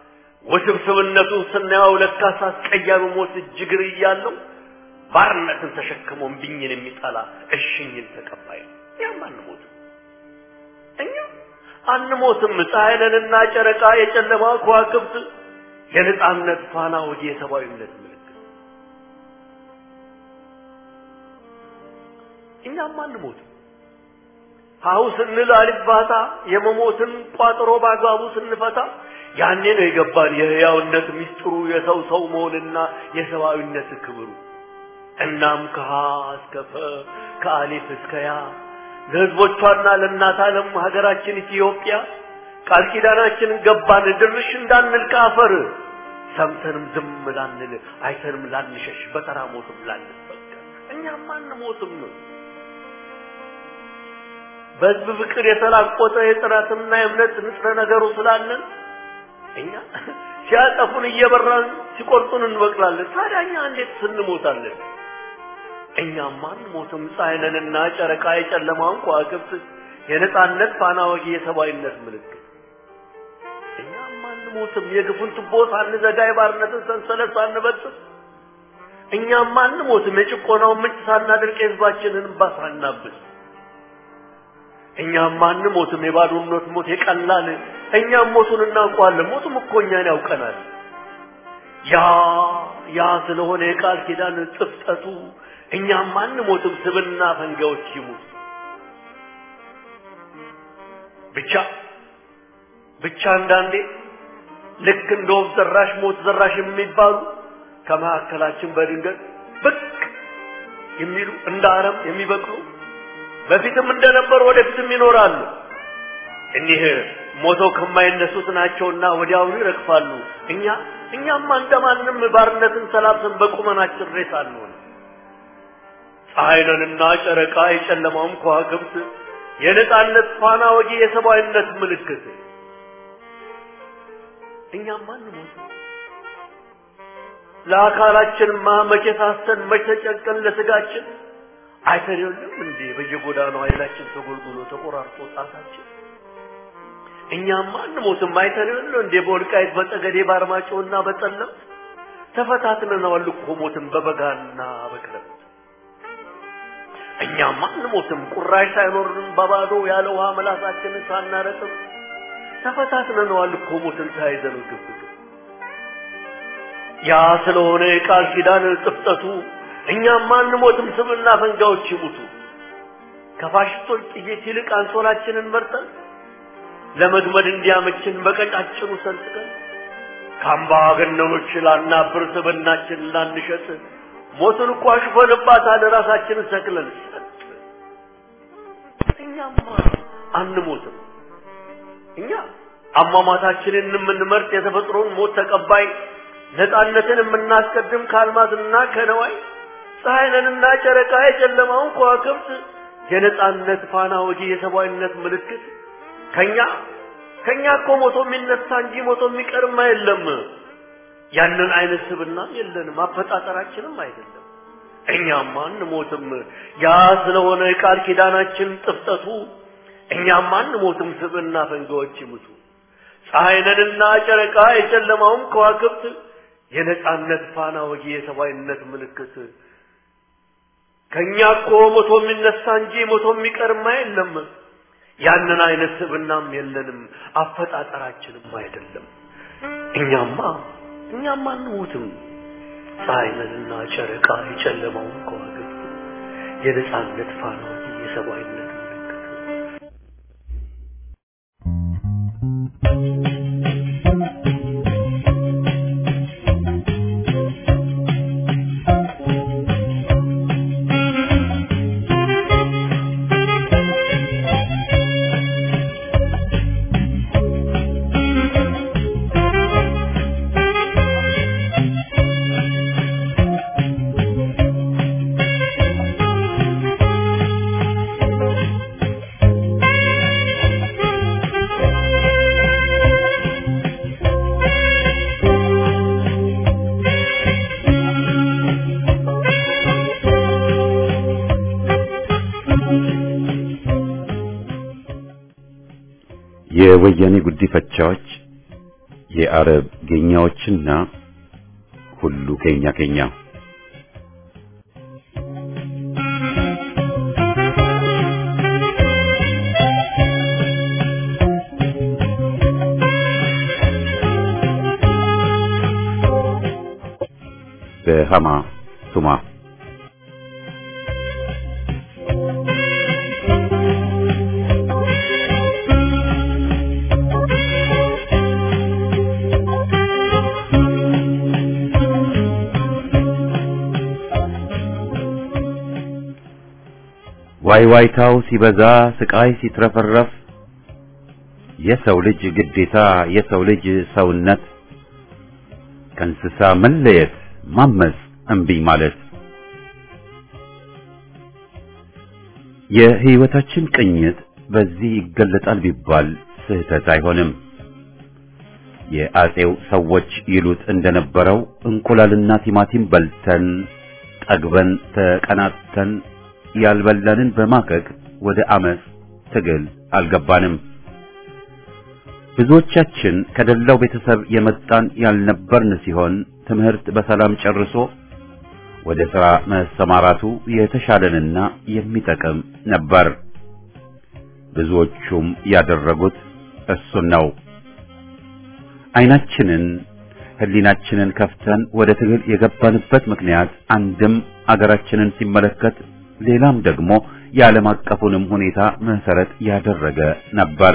ውስብስብነቱን ስናየው ለካስ አስቀያሚ ሞት እጅግር እያለው ባርነትን ተሸክሞ እምቢኝን የሚጠላ እሽኝን ተቀባይ ነው። እኛም አንሞትም፣ እኛ አንሞትም። ፀሐይ ነንና ጨረቃ የጨለማ ከዋክብት የነጻነት ፋና ወዲ የሰብአዊነት ምልክት እኛም አንሞትም። ሀሁ ስንል አልባታ የመሞትን ቋጠሮ በአግባቡ ስንፈታ ያኔ ነው የገባን የህያውነት ሚስጥሩ የሰው ሰው መሆንና የሰብአዊነት ክብሩ። እናም ከሀ እስከ ፈ ከአሊፍ እስከ ያ ለህዝቦቿና ለእናት ዓለም ሀገራችን ኢትዮጵያ ቃል ኪዳናችንን ገባን ድርሽ እንዳንል ከአፈር ሰምተንም ዝም ላንል አይተንም ላንሸሽ በተራ ሞትም ላንበቀል እኛም አንሞትም። በህዝብ ፍቅር የተላቆጠ የጥራትና የእምነት ንጥረ ነገሩ ስላለን እኛ ሲያጠፉን እየበራን ሲቆርጡን እንበቅላለን። ታዲያ እኛ እንዴት ስንሞታለን? እኛማ አንሞትም። ፀሐይ ነንና ጨረቃ የጨለማውን ከዋክብት የነጻነት ፋና ወጊ የሰብአዊነት ምልክት እኛማ አንሞትም። የግፉን ቱቦ ሳንዘጋ የባርነትን ሰንሰለት ሳንበጥስ እኛም አንሞትም የጭቆናውን ምንጭ ሳናደርቅ የህዝባችንን እንባ ሳናብስ እኛም አንሞትም የባዶነት ሞት የቀላል እኛም ሞቱን እናውቀዋለን ሞቱም እኮ እኛን ያውቀናል ያ ያ ስለሆነ የቃል ኪዳን ጥፍጠቱ እኛም አንሞትም ስብና ፈንጋዎች ይሙት ብቻ ብቻ አንዳንዴ ልክ እንደ ወፍ ዘራሽ ሞት ዘራሽ የሚባሉ ከመካከላችን በድንገት ብቅ የሚሉ እንደ አረም የሚበቅሉ በፊትም እንደነበሩ ወደፊትም ይኖራሉ። እኒህ ሞተው ከማይነሱት ናቸውና ወዲያውኑ ይረግፋሉ። እኛ እኛማ እንደማንም ባርነትን ሰላብተን በቁመናችን ሬሳ አንሆን። ፀሐይንና ጨረቃ የጨለማውም ከዋክብት የነጻነት ፋና ወጊ የሰብአዊነት ምልክት እኛማ አንሞት ለአካላችንማ መቼ ሳስተን መቼ ተጨንቀን ለስጋችን አይተን የለም እንዴ በየጎዳናው ኃይላችን ተጎልጉሎ ተቆራርጦ ጣታችን እኛማ አንሞትም አይተን የለም እንዴ በወልቃይት በጠገዴ በአርማጭሆና በጠለም ተፈታትነናል እኮ ሞትን በበጋና በክረምት እኛማ አንሞትም ቁራሽ ሳይኖርን በባዶ ያለ ውሃ መላሳችንን ሳናረጥም ተፈታትነናል እኮ ሞትን ተያይዘን ግብ ያ ስለሆነ የቃል ኪዳን ጥፍጠቱ እኛም አንሞትም ስብና ፈንጋዎች ይሙቱ ከፋሽስቶች ጥይት ይልቅ አንሶላችንን መርጠን ለመግመድ እንዲያመችን በቀጫጭኑ ሰንጥቀን ከአምባገነኖች ላናብር ስብናችን ላንሸጥ ሞትን እኮ አሽፈንባታል ራሳችንን ሰቅለን ሰጥ እኛማ አንሞትም እኛ አሟሟታችንን የምንመርጥ የተፈጥሮን ሞት ተቀባይ ነፃነትን የምናስቀድም ከአልማዝና ከነዋይ ፀሐይንና ጨረቃ የጨለማውን ከዋክብት የነፃነት ፋና ወጊ የሰብአዊነት ምልክት ከኛ ከኛ እኮ ሞቶ የሚነሳ እንጂ ሞቶ የሚቀርም የለም። ያንን አይነት ስብና የለንም፣ አፈጣጠራችንም አይደለም። እኛማ አንሞትም። ያ ስለሆነ የቃል ኪዳናችን ጥፍጠቱ እኛማ አንሞትም፣ ስብና ፈንጋዎች ይሙቱ። ፀሐይንና ጨረቃ የጨለማውን ከዋክብት የነጻነት ፋና ወጊ የሰብአዊነት ምልክት ከኛ እኮ ሞቶ የሚነሳ እንጂ ሞቶ የሚቀርማ የለም። ያንን አይነት ስብናም የለንም፣ አፈጣጠራችንም አይደለም። እኛማ እኛማ አንሞትም። ፀሐይንና ጨረቃ የጨለማውን ከዋክብት የነጻነት ፋና ወጊ የሰብአዊነት ምልክት የወያኔ ጉዲፈቻዎች የአረብ ጌኛዎችና ሁሉ ኬኛ ኬኛ በሃማ ቱማ ዋይ ዋይታው ሲበዛ ስቃይ ሲትረፈረፍ የሰው ልጅ ግዴታ የሰው ልጅ ሰውነት ከእንስሳ መለየት ማመፅ እምቢ ማለት የህይወታችን ቅኝት በዚህ ይገለጣል ቢባል ስህተት አይሆንም። የአጼው ሰዎች ይሉት እንደነበረው እንቁላልና ቲማቲም በልተን ጠግበን ተቀናጥተን ያልበላንን በማከክ ወደ አመፅ ትግል አልገባንም። ብዙዎቻችን ከደላው ቤተሰብ የመጣን ያልነበርን ሲሆን ትምህርት በሰላም ጨርሶ ወደ ሥራ መሰማራቱ የተሻለንና የሚጠቅም ነበር። ብዙዎቹም ያደረጉት እሱን ነው። ዓይናችንን ሕሊናችንን ከፍተን ወደ ትግል የገባንበት ምክንያት አንድም አገራችንን ሲመለከት ሌላም ደግሞ የዓለም አቀፉንም ሁኔታ መሰረት ያደረገ ነበር።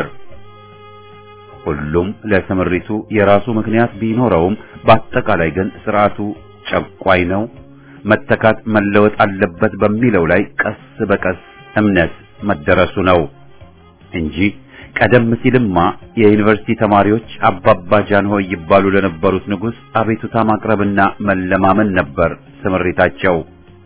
ሁሉም ለስምሪቱ የራሱ ምክንያት ቢኖረውም በአጠቃላይ ግን ስርዓቱ ጨቋኝ ነው፣ መተካት መለወጥ አለበት በሚለው ላይ ቀስ በቀስ እምነት መደረሱ ነው እንጂ ቀደም ሲልማ የዩኒቨርሲቲ ተማሪዎች አባባ ጃንሆይ ይባሉ ለነበሩት ንጉሥ አቤቱታ ማቅረብና መለማመን ነበር ስምሪታቸው።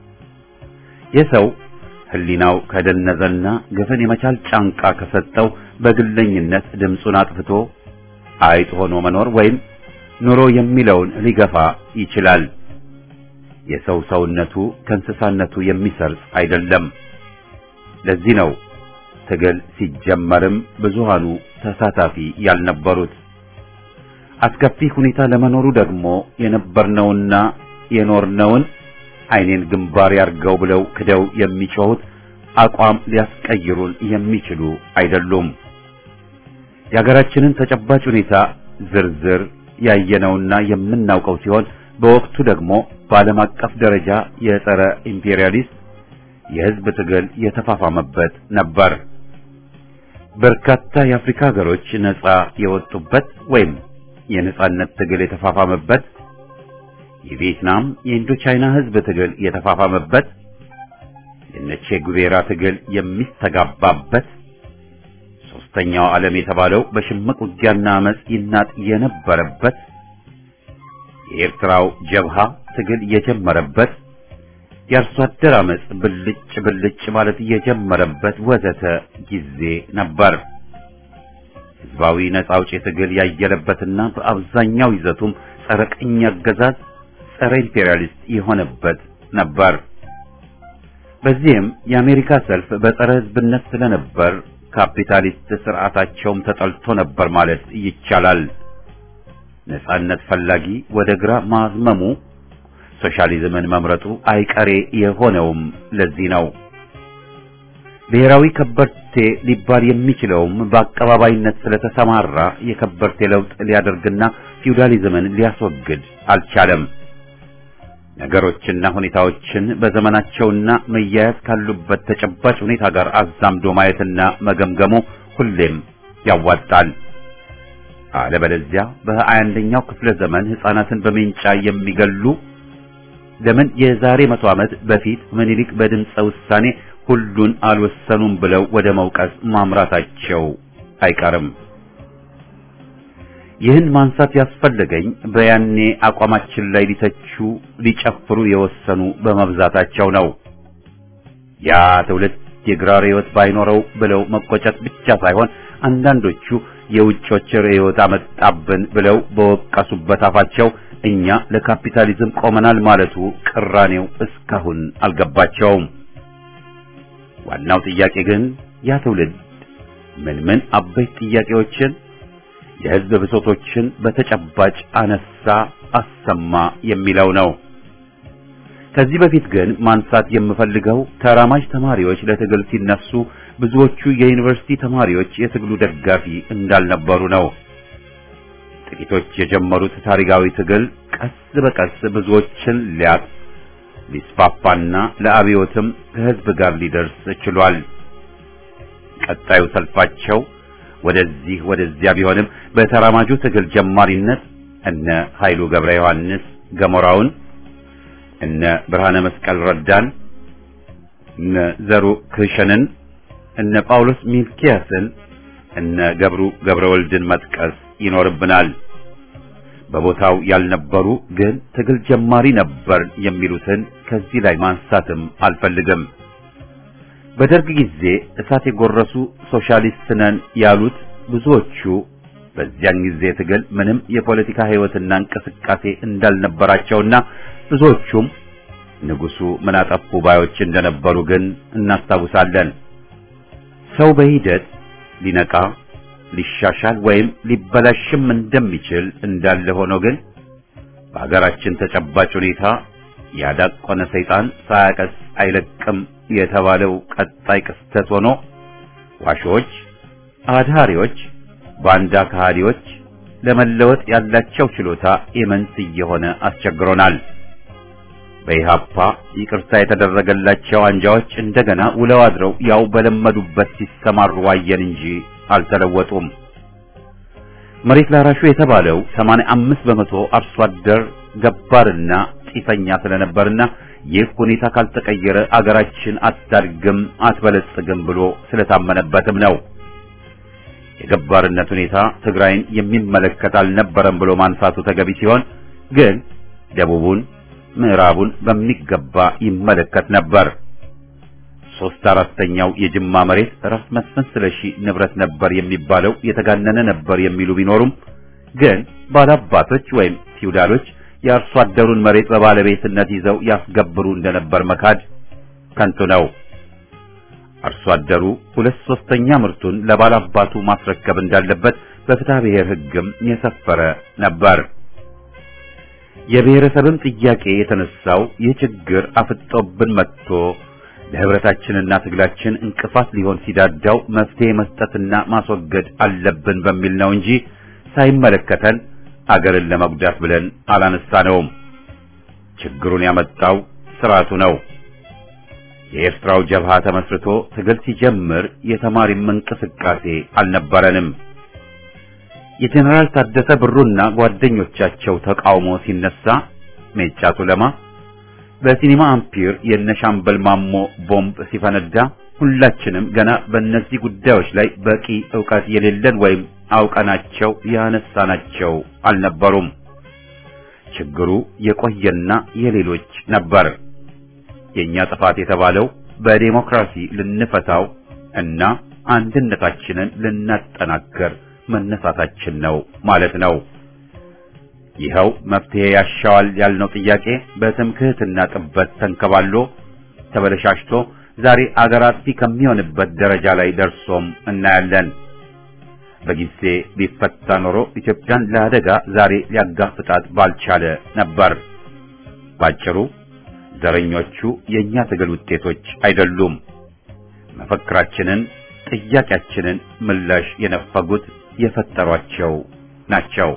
የሰው ሕሊናው ከደነዘና ግፍን የመቻል ጫንቃ ከሰጠው በግለኝነት ድምፁን አጥፍቶ አይጥ ሆኖ መኖር ወይም ኑሮ የሚለውን ሊገፋ ይችላል። የሰው ሰውነቱ ከእንስሳነቱ የሚሰርጽ አይደለም። ለዚህ ነው ትግል ሲጀመርም ብዙሃኑ ተሳታፊ ያልነበሩት። አስከፊ ሁኔታ ለመኖሩ ደግሞ የነበርነውና የኖርነውን ዓይኔን ግንባር ያርገው ብለው ክደው የሚጮሁት አቋም ሊያስቀይሩን የሚችሉ አይደሉም። የሀገራችንን ተጨባጭ ሁኔታ ዝርዝር ያየነውና የምናውቀው ሲሆን በወቅቱ ደግሞ በዓለም አቀፍ ደረጃ የጸረ ኢምፔሪያሊስት የሕዝብ ትግል የተፋፋመበት ነበር። በርካታ የአፍሪካ ሀገሮች ነጻ የወጡበት ወይም የነጻነት ትግል የተፋፋመበት፣ የቪየትናም የኢንዶቻይና ሕዝብ ትግል የተፋፋመበት፣ የነቼ ጉቬራ ትግል የሚስተጋባበት፣ ሶስተኛው ዓለም የተባለው በሽምቅ ውጊያና አመጽ ይናጥ የነበረበት፣ የኤርትራው ጀብሃ ትግል የጀመረበት የአርሶ አደር አመጽ ብልጭ ብልጭ ማለት የጀመረበት ወዘተ ጊዜ ነበር። ህዝባዊ ነጻ አውጪ ትግል ያየለበትና በአብዛኛው ይዘቱም ጸረ ቅኝ አገዛዝ፣ ጸረ ኢምፔሪያሊስት የሆነበት ነበር። በዚህም የአሜሪካ ሰልፍ በጸረ ህዝብነት ስለነበር ካፒታሊስት ስርዓታቸውም ተጠልቶ ነበር ማለት ይቻላል። ነጻነት ፈላጊ ወደ ግራ ማዝመሙ ሶሻሊዝምን መምረጡ አይቀሬ የሆነውም ለዚህ ነው። ብሔራዊ ከበርቴ ሊባል የሚችለውም በአቀባባይነት ስለተሰማራ የከበርቴ ለውጥ ሊያደርግና ፊውዳሊዝምን ሊያስወግድ አልቻለም። ነገሮችና ሁኔታዎችን በዘመናቸውና መያያዝ ካሉበት ተጨባጭ ሁኔታ ጋር አዛምዶ ማየትና መገምገሙ ሁሌም ያዋጣል። አለበለዚያ በሀያ አንደኛው ክፍለ ዘመን ሕፃናትን በሜንጫ የሚገሉ ለምን የዛሬ መቶ ዓመት በፊት ምኒልክ በድምፀ ውሳኔ ሁሉን አልወሰኑም ብለው ወደ መውቀስ ማምራታቸው አይቀርም። ይህን ማንሳት ያስፈለገኝ በያኔ አቋማችን ላይ ሊተቹ ሊጨፍሩ የወሰኑ በመብዛታቸው ነው። ያ ትውልድ የግራ ርዕዮት ባይኖረው ብለው መቆጨት ብቻ ሳይሆን አንዳንዶቹ የውጮች ርዕዮት አመጣብን ብለው በወቀሱበት አፋቸው እኛ ለካፒታሊዝም ቆመናል ማለቱ ቅራኔው እስካሁን አልገባቸውም። ዋናው ጥያቄ ግን ያ ትውልድ ምን ምን አበይት ጥያቄዎችን የሕዝብ ብሶቶችን በተጨባጭ አነሳ፣ አሰማ የሚለው ነው። ከዚህ በፊት ግን ማንሳት የምፈልገው ተራማጅ ተማሪዎች ለትግል ሲነሱ ብዙዎቹ የዩኒቨርሲቲ ተማሪዎች የትግሉ ደጋፊ እንዳልነበሩ ነው። ጥቂቶች የጀመሩት ታሪካዊ ትግል ቀስ በቀስ ብዙዎችን ሊያጥ ሊስፋፋና ለአብዮትም ከሕዝብ ጋር ሊደርስ ችሏል። ቀጣዩ ሰልፋቸው ወደዚህ ወደዚያ ቢሆንም በተራማጁ ትግል ጀማሪነት እነ ኃይሉ ገብረ ዮሐንስ ገሞራውን፣ እነ ብርሃነ መስቀል ረዳን፣ እነ ዘሩ ክሸንን፣ እነ ጳውሎስ ሚልኪያስን፣ እነ ገብሩ ገብረ ወልድን መጥቀስ ይኖርብናል። በቦታው ያልነበሩ ግን ትግል ጀማሪ ነበር የሚሉትን ከዚህ ላይ ማንሳትም አልፈልግም። በደርግ ጊዜ እሳት የጎረሱ ሶሻሊስት ነን ያሉት ብዙዎቹ በዚያን ጊዜ ትግል ምንም የፖለቲካ ሕይወትና እንቅስቃሴ እንዳልነበራቸውና ብዙዎቹም ንጉሱ ምን አጠፉ ባዮች እንደነበሩ ግን እናስታውሳለን። ሰው በሂደት ሊነቃ ሊሻሻል ወይም ሊበላሽም እንደሚችል እንዳለ ሆኖ ግን በሀገራችን ተጨባጭ ሁኔታ ያዳቆነ ሰይጣን ሳያቀስ አይለቅም የተባለው ቀጣይ ክስተት ሆኖ ዋሾች፣ አድሃሪዎች፣ ባንዳ ከሃዲዎች ለመለወጥ ያላቸው ችሎታ ኢምንት እየሆነ አስቸግሮናል። በኢሃፓ ይቅርታ የተደረገላቸው አንጃዎች እንደገና ውለው አድረው ያው በለመዱበት ሲሰማሩ ዋየን እንጂ አልተለወጡም። መሬት ላራሹ የተባለው 85 በመቶ አርሶ አደር ገባርና ጢሰኛ ስለነበርና ይህ ሁኔታ ካልተቀየረ አገራችን አታድግም አትበለጽግም ብሎ ስለታመነበትም ነው። የገባርነት ሁኔታ ትግራይን የሚመለከት አልነበረም ብሎ ማንሳቱ ተገቢ ሲሆን ግን ደቡቡን፣ ምዕራቡን በሚገባ ይመለከት ነበር። ሶስት አራተኛው የጅማ መሬት ራስ መስፍን ስለሺ ንብረት ነበር የሚባለው የተጋነነ ነበር የሚሉ ቢኖሩም ግን ባላባቶች ወይም ፊውዳሎች የአርሶ አደሩን መሬት በባለቤትነት ይዘው ያስገብሩ እንደነበር መካድ ከንቱ ነው። አርሶ አደሩ ሁለት ሶስተኛ ምርቱን ለባላባቱ ማስረከብ እንዳለበት በፍትሐ ብሔር ሕግም የሰፈረ ነበር። የብሔረሰብም ጥያቄ የተነሳው ይህ ችግር አፍጦብን መጥቶ ለህብረታችንና ትግላችን እንቅፋት ሊሆን ሲዳዳው መፍትሄ መስጠትና ማስወገድ አለብን በሚል ነው እንጂ ሳይመለከተን አገርን ለመጉዳት ብለን አላነሳነውም። ችግሩን ያመጣው ስርዓቱ ነው። የኤርትራው ጀብሃ ተመስርቶ ትግል ሲጀምር የተማሪም እንቅስቃሴ አልነበረንም። የጀኔራል ታደሰ ብሩና ጓደኞቻቸው ተቃውሞ ሲነሳ ሜጫ ቱለማ በሲኒማ አምፒር የነሻምበል ማሞ ቦምብ ሲፈነዳ ሁላችንም ገና በእነዚህ ጉዳዮች ላይ በቂ ዕውቀት የሌለን ወይም አውቀናቸው ያነሳናቸው አልነበሩም። ችግሩ የቆየና የሌሎች ነበር። የኛ ጥፋት የተባለው በዴሞክራሲ ልንፈታው እና አንድነታችንን ልናጠናክር መነሳታችን ነው ማለት ነው። ይኸው መፍትሄ ያሻዋል ያልነው ጥያቄ በትምክህትና ጥበት ተንከባሎ ተበለሻሽቶ ዛሬ አገር አጥፊ ከሚሆንበት ደረጃ ላይ ደርሶም እናያለን። በጊዜ ቢፈታ ኖሮ ኢትዮጵያን ለአደጋ ዛሬ ሊያጋፍጣት ባልቻለ ነበር። ባጭሩ ዘረኞቹ የኛ ትግል ውጤቶች አይደሉም። መፈክራችንን፣ ጥያቄያችንን ምላሽ የነፈጉት የፈጠሯቸው ናቸው።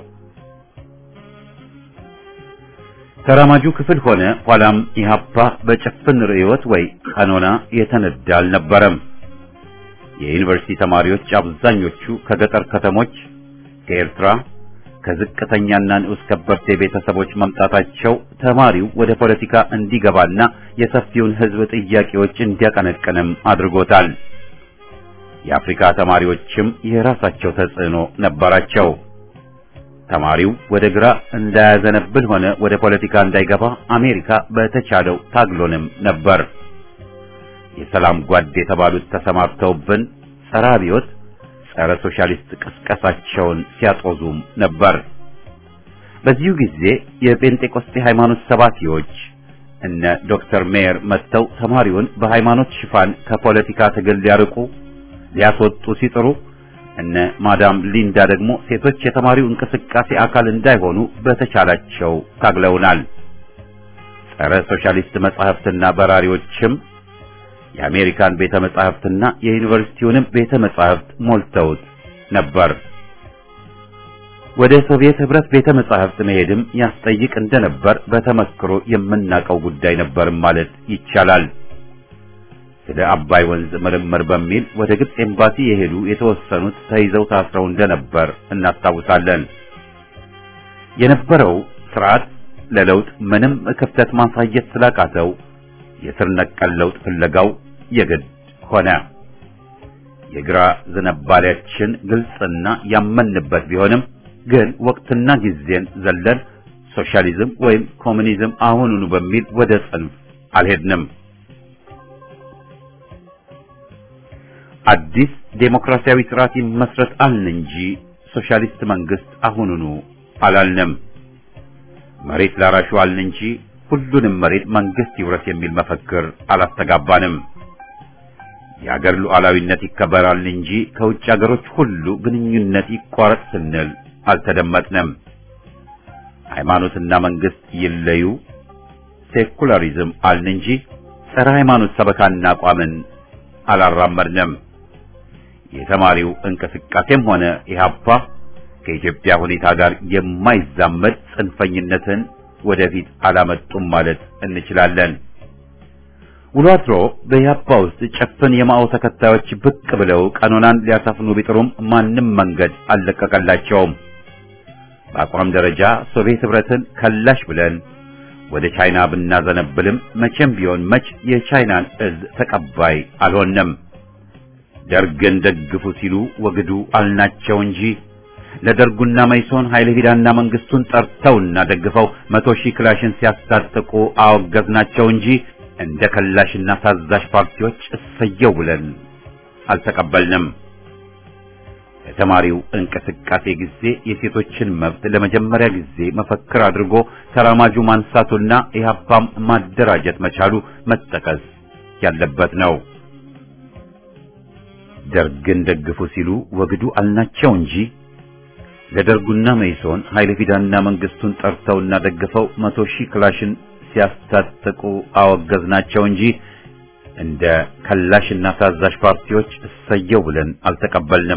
ተራማጁ ክፍል ሆነ ኋላም ኢህአፓ በጭፍን ርዕዮት ወይ ቀኖና የተነዳ አልነበረም። የዩኒቨርሲቲ ተማሪዎች አብዛኞቹ ከገጠር ከተሞች፣ ከኤርትራ፣ ከዝቅተኛና ንዑስ ከበርቴ ቤተሰቦች መምጣታቸው ተማሪው ወደ ፖለቲካ እንዲገባና የሰፊውን ሕዝብ ጥያቄዎች እንዲያቀነቅንም አድርጎታል። የአፍሪካ ተማሪዎችም የራሳቸው ተጽዕኖ ነበራቸው። ተማሪው ወደ ግራ እንዳያዘነብል ሆነ ወደ ፖለቲካ እንዳይገባ አሜሪካ በተቻለው ታግሎንም ነበር። የሰላም ጓድ የተባሉት ተሰማርተውብን ጸረ አብዮት፣ ጸረ ሶሻሊስት ቅስቀሳቸውን ሲያጦዙም ነበር። በዚሁ ጊዜ የጴንጤቆስጤ ሃይማኖት ሰባኪዎች እነ ዶክተር ሜየር መጥተው ተማሪውን በሃይማኖት ሽፋን ከፖለቲካ ትግል ሊያርቁ ሊያስወጡ ሲጥሩ እነ ማዳም ሊንዳ ደግሞ ሴቶች የተማሪው እንቅስቃሴ አካል እንዳይሆኑ በተቻላቸው ታግለውናል። ጸረ ሶሻሊስት መጻሕፍትና በራሪዎችም የአሜሪካን ቤተ መጻሕፍትና የዩኒቨርሲቲውንም ቤተ መጻሕፍት ሞልተውት ነበር። ወደ ሶቪየት ህብረት ቤተ መጻሕፍት መሄድም ያስጠይቅ እንደነበር በተመክሮ የምናውቀው ጉዳይ ነበር ማለት ይቻላል። ስለ አባይ ወንዝ ምርምር በሚል ወደ ግብጽ ኤምባሲ የሄዱ የተወሰኑት ተይዘው ታስረው እንደነበር እናስታውሳለን። የነበረው ስርዓት ለለውጥ ምንም ክፍተት ማሳየት ስላቃተው የስር ነቀል ለውጥ ፍለጋው የግድ ሆነ። የግራ ዝንባሌያችን ግልጽና ያመንበት ቢሆንም ግን ወቅትና ጊዜን ዘለን ሶሻሊዝም ወይም ኮሙኒዝም አሁኑኑ በሚል ወደ ጽንፍ አልሄድንም። አዲስ ዴሞክራሲያዊ ስርዓት ይመስረት አልን እንጂ ሶሻሊስት መንግስት አሁኑኑ አላልንም። መሬት ላራሹ አልን እንጂ ሁሉንም መሬት መንግስት ይውረስ የሚል መፈክር አላስተጋባንም። የአገር ሉዓላዊነት ይከበራል እንጂ ከውጭ አገሮች ሁሉ ግንኙነት ይቋረጥ ስንል አልተደመጥንም። ሃይማኖትና መንግስት ይለዩ፣ ሴኩላሪዝም አልን እንጂ ጸረ ሃይማኖት ሰበካና አቋምን አላራመድንም። የተማሪው እንቅስቃሴም ሆነ ኢህአፓ ከኢትዮጵያ ሁኔታ ጋር የማይዛመድ ጽንፈኝነትን ወደፊት አላመጡም ማለት እንችላለን። ውሎ አድሮ በኢህአፓ ውስጥ ጨፍን የማኦ ተከታዮች ብቅ ብለው ቀኖናን ሊያሳፍኑ ቢጥሩም ማንም መንገድ አልለቀቀላቸውም። በአቋም ደረጃ ሶቪየት ህብረትን ከላሽ ብለን ወደ ቻይና ብናዘነብልም መቼም ቢሆን መች የቻይናን እዝ ተቀባይ አልሆንም። ደርግን ደግፉ ሲሉ ወግዱ አልናቸው እንጂ ለደርጉና መይሶን ኃይለ ሂዳና መንግስቱን ጠርተውና ደግፈው መቶ ሺህ ክላሽን ሲያስታጥቁ አወገዝናቸው እንጂ እንደ ከላሽና ታዛዥ ፓርቲዎች እሰየው ብለን አልተቀበልንም። የተማሪው እንቅስቃሴ ጊዜ የሴቶችን መብት ለመጀመሪያ ጊዜ መፈክር አድርጎ ተራማጁ ማንሳቱና ኢህአፓም ማደራጀት መቻሉ መጠቀስ ያለበት ነው። ደርግን ደግፉ ሲሉ ወግዱ አልናቸው እንጂ ለደርጉና መይሶን ኃይለ ፊዳና መንግስቱን ጠርተውና ደግፈው መቶ ሺህ ክላሽን ሲያስታጥቁ አወገዝናቸው እንጂ እንደ ከላሽና ታዛዥ ፓርቲዎች እሰየው ብለን አልተቀበልንም።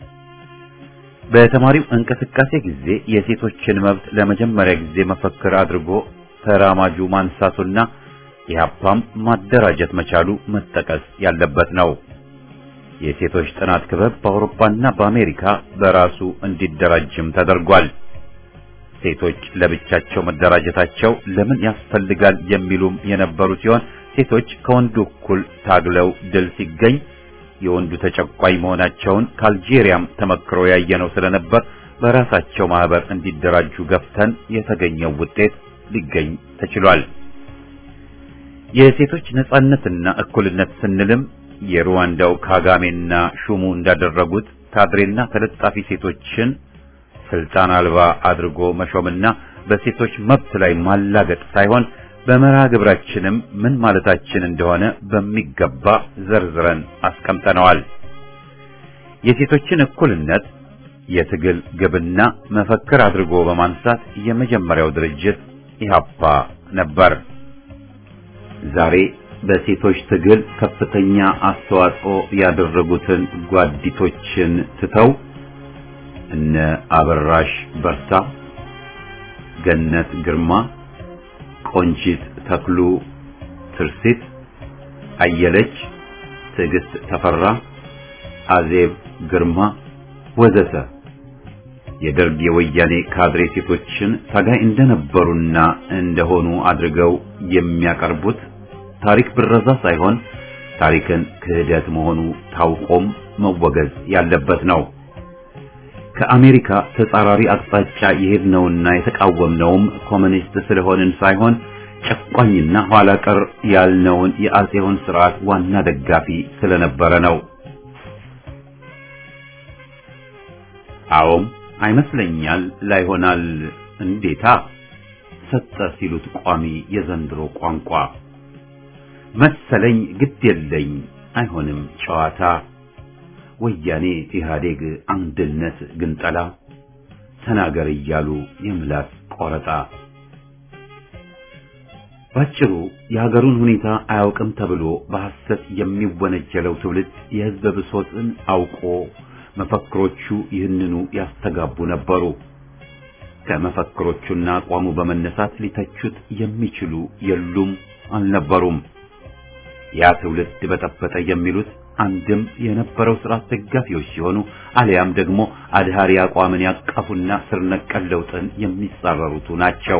በተማሪው እንቅስቃሴ ጊዜ የሴቶችን መብት ለመጀመሪያ ጊዜ መፈክር አድርጎ ተራማጁ ማንሳቱና ኢህአፓም ማደራጀት መቻሉ መጠቀስ ያለበት ነው። የሴቶች ጥናት ክበብ በአውሮፓና በአሜሪካ በራሱ እንዲደራጅም ተደርጓል። ሴቶች ለብቻቸው መደራጀታቸው ለምን ያስፈልጋል የሚሉም የነበሩ ሲሆን ሴቶች ከወንዱ እኩል ታግለው ድል ሲገኝ የወንዱ ተጨቋኝ መሆናቸውን ከአልጄሪያም ተመክሮ ያየነው ስለነበር በራሳቸው ማህበር እንዲደራጁ ገፍተን የተገኘው ውጤት ሊገኝ ተችሏል። የሴቶች ነጻነትና እኩልነት ስንልም የሩዋንዳው ካጋሜና ሹሙ እንዳደረጉት ካድሬና ተለጣፊ ሴቶችን ስልጣን አልባ አድርጎ መሾምና በሴቶች መብት ላይ ማላገጥ ሳይሆን በመርሃ ግብራችንም ምን ማለታችን እንደሆነ በሚገባ ዘርዝረን አስቀምጠነዋል። የሴቶችን እኩልነት የትግል ግብና መፈክር አድርጎ በማንሳት የመጀመሪያው ድርጅት ኢህአፓ ነበር። ዛሬ በሴቶች ትግል ከፍተኛ አስተዋጽኦ ያደረጉትን ጓዲቶችን ትተው እነ አበራሽ በርታ፣ ገነት ግርማ፣ ቆንጂት ተክሉ፣ ትርሲት አየለች፣ ትዕግስት ተፈራ፣ አዜብ ግርማ ወዘተ የደርግ የወያኔ ካድሬ ሴቶችን ታጋይ እንደነበሩና እንደሆኑ አድርገው የሚያቀርቡት ታሪክ ብረዛ ሳይሆን ታሪክን ክህደት መሆኑ ታውቆም መወገዝ ያለበት ነው። ከአሜሪካ ተጻራሪ አቅጣጫ የሄድነውና የተቃወምነውም ኮሚኒስት ስለሆንን ሳይሆን ጨቋኝና ኋላ ቀር ያልነውን የአጼውን ስርዓት ዋና ደጋፊ ስለነበረ ነው። አዎም አይመስለኛል ላይሆናል እንዴታ ሰጠ ሲሉት ቋሚ የዘንድሮ ቋንቋ መሰለኝ ግድ የለኝ አይሆንም ጨዋታ ወያኔ ኢህአዴግ አንድነት ግንጠላ ተናገር እያሉ የምላስ ቆረጣ ባጭሩ የሀገሩን ሁኔታ አያውቅም ተብሎ በሐሰት የሚወነጀለው ትውልድ የህዝብ ብሶትን አውቆ መፈክሮቹ ይህንኑ ያስተጋቡ ነበሩ። ከመፈክሮቹና አቋሙ በመነሳት ሊተቹት የሚችሉ የሉም አልነበሩም። ያ ትውልድ በጠበጠ የሚሉት አንድም የነበረው ስርዓት ደጋፊዎች ሲሆኑ አሊያም ደግሞ አድሃሪ አቋምን ያቀፉና ስር ነቀል ለውጥን የሚጻረሩቱ ናቸው።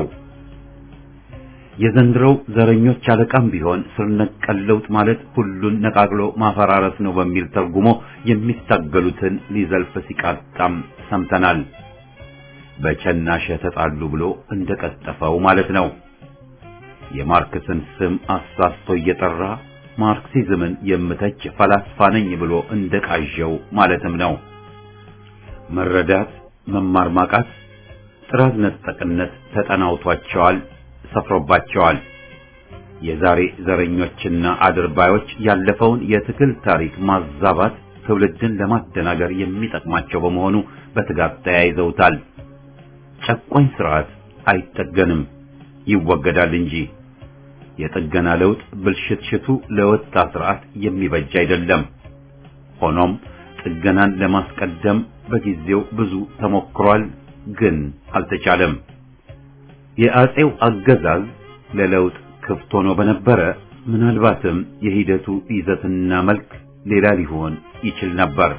የዘንድሮው ዘረኞች አለቃም ቢሆን ስር ነቀል ለውጥ ማለት ሁሉን ነቃቅሎ ማፈራረስ ነው በሚል ተርጉሞ የሚታገሉትን ሊዘልፍ ሲቃጣም ሰምተናል። በቸናሸ ተጣሉ ብሎ እንደቀጠፈው ማለት ነው። የማርክስን ስም አሳስቶ እየጠራ ማርክሲዝምን የምተች ፈላስፋ ነኝ ብሎ እንደቃዠው ማለትም ነው። መረዳት፣ መማር ማቃት፣ ጥራት ነጠቅነት ተጠናውቷቸዋል፣ ሰፍሮባቸዋል። የዛሬ ዘረኞችና አድርባዮች ያለፈውን የትግል ታሪክ ማዛባት ትውልድን ለማደናገር የሚጠቅማቸው በመሆኑ በትጋት ተያይዘውታል። ጨቋኝ ስርዓት አይጠገንም፣ ይወገዳል እንጂ የጥገና ለውጥ ብልሽትሽቱ ለወጣ ስርዓት የሚበጅ አይደለም። ሆኖም ጥገናን ለማስቀደም በጊዜው ብዙ ተሞክሯል፣ ግን አልተቻለም። የአጼው አገዛዝ ለለውጥ ክፍት ሆኖ በነበረ ምናልባትም የሂደቱ ይዘትና መልክ ሌላ ሊሆን ይችል ነበር።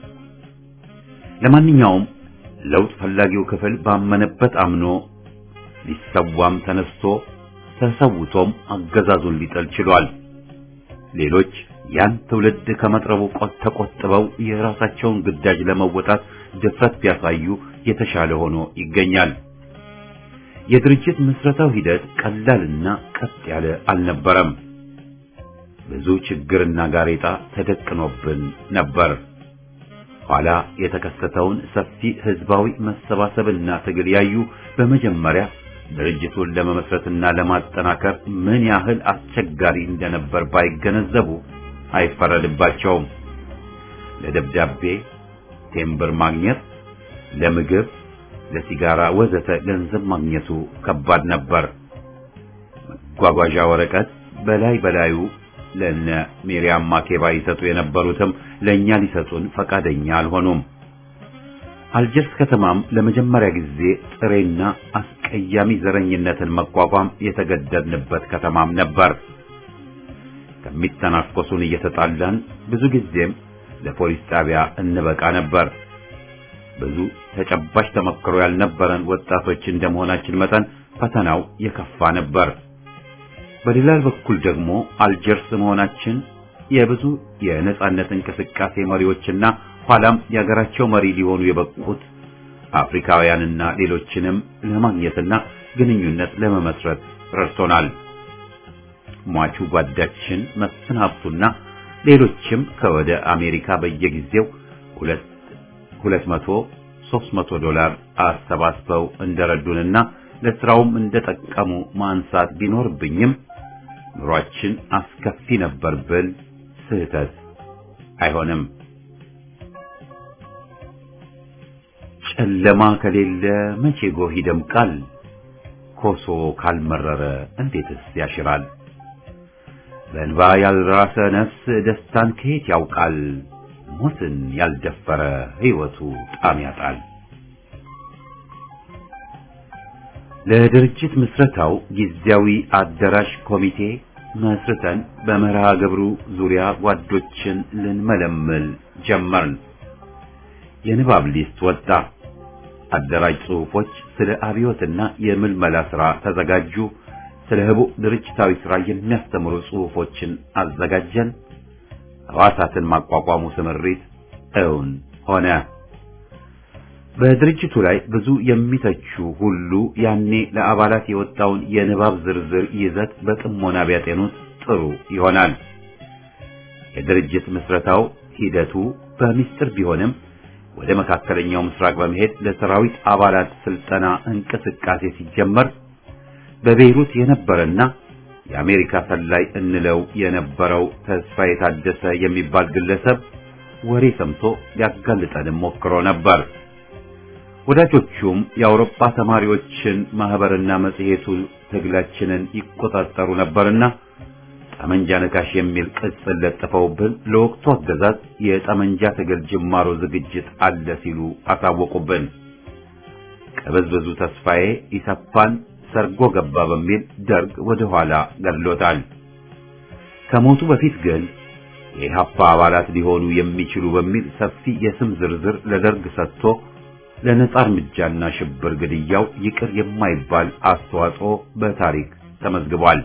ለማንኛውም ለውጥ ፈላጊው ክፍል ባመነበት አምኖ ሊሰዋም ተነስቶ ተሰውቶም አገዛዙን ሊጠል ችሏል። ሌሎች ያን ትውልድ ከመጥረቡ ቆጥ ተቆጥበው የራሳቸውን ግዳጅ ለመወጣት ድፍረት ቢያሳዩ የተሻለ ሆኖ ይገኛል። የድርጅት ምስረታው ሂደት ቀላልና ቀጥ ያለ አልነበረም። ብዙ ችግርና ጋሬጣ ተደቅኖብን ነበር። ኋላ የተከሰተውን ሰፊ ህዝባዊ መሰባሰብና ትግል ያዩ በመጀመሪያ ድርጅቱን ለመመስረትና ለማጠናከር ምን ያህል አስቸጋሪ እንደነበር ባይገነዘቡ አይፈረድባቸውም። ለደብዳቤ ቴምብር ማግኘት፣ ለምግብ፣ ለሲጋራ ወዘተ ገንዘብ ማግኘቱ ከባድ ነበር። መጓጓዣ ወረቀት በላይ በላዩ ለነ ሚሪያም ማኬባ ይሰጡ የነበሩትም ለኛ ሊሰጡን ፈቃደኛ አልሆኑም። አልጀርስ ከተማም ለመጀመሪያ ጊዜ ጥሬና አስቀያሚ ዘረኝነትን መቋቋም የተገደድንበት ከተማም ነበር። ከሚተናኮሱን እየተጣላን ብዙ ጊዜም ለፖሊስ ጣቢያ እንበቃ ነበር። ብዙ ተጨባጭ ተመክሮ ያልነበረን ወጣቶች እንደመሆናችን መጠን ፈተናው የከፋ ነበር። በሌላ በኩል ደግሞ አልጀርስ መሆናችን የብዙ የነጻነት እንቅስቃሴ መሪዎችና ኋላም የሀገራቸው መሪ ሊሆኑ የበቁት አፍሪካውያንና ሌሎችንም ለማግኘትና ግንኙነት ለመመስረት ረድቶናል። ሟቹ ጓዳችን መስፍን ሀብቱና ሌሎችም ከወደ አሜሪካ በየጊዜው ሁለት ሁለት መቶ ሦስት መቶ ዶላር አሰባስበው እንደረዱንና ለስራውም እንደጠቀሙ ማንሳት ቢኖርብኝም ኑሯችን አስከፊ ነበር ብል ስህተት አይሆንም። ጨለማ ከሌለ መቼ ጎህ ይደምቃል? ኮሶ ካልመረረ እንዴትስ ያሽራል? በእንባ ያልራሰ ነፍስ ደስታን ከየት ያውቃል? ሞትን ያልደፈረ ሕይወቱ ጣም ያጣል። ለድርጅት ምስረታው ጊዜያዊ አዳራሽ ኮሚቴ መስርተን በመርሃ ግብሩ ዙሪያ ጓዶችን ልንመለምል ጀመርን። የንባብ ሊስት ወጣ። አደራጅ ጽሑፎች ስለ አብዮትና የምልመላ ሥራ ተዘጋጁ። ስለ ህቡዕ ድርጅታዊ ሥራ የሚያስተምሩ ጽሑፎችን አዘጋጀን። ሕዋሳትን ማቋቋሙ ስምሪት እውን ሆነ። በድርጅቱ ላይ ብዙ የሚተቹ ሁሉ ያኔ ለአባላት የወጣውን የንባብ ዝርዝር ይዘት በጥሞና ቢያጤኑት ጥሩ ይሆናል። የድርጅት ምስረታው ሂደቱ በሚስጥር ቢሆንም ወደ መካከለኛው ምስራቅ በመሄድ ለሰራዊት አባላት ስልጠና እንቅስቃሴ ሲጀመር በቤይሩት የነበረና የአሜሪካ ሰላይ እንለው የነበረው ተስፋ የታደሰ የሚባል ግለሰብ ወሬ ሰምቶ ሊያጋልጠንም ሞክሮ ነበር። ወዳጆቹም የአውሮፓ ተማሪዎችን ማህበርና መጽሔቱ ትግላችንን ይቆጣጠሩ ነበርና ጠመንጃ ነካሽ የሚል ቅጽል ለጥፈውብን ለወቅቱ አገዛዝ የጠመንጃ ትግል ጅማሮ ዝግጅት አለ ሲሉ አሳወቁብን። ቀበዝበዙ ተስፋዬ ኢሰፓን ሰርጎ ገባ በሚል ደርግ ወደ ኋላ ገድሎታል። ከሞቱ በፊት ግን የኢህአፓ አባላት ሊሆኑ የሚችሉ በሚል ሰፊ የስም ዝርዝር ለደርግ ሰጥቶ ለነጻ እርምጃና ሽብር ግድያው ይቅር የማይባል አስተዋጽኦ በታሪክ ተመዝግቧል።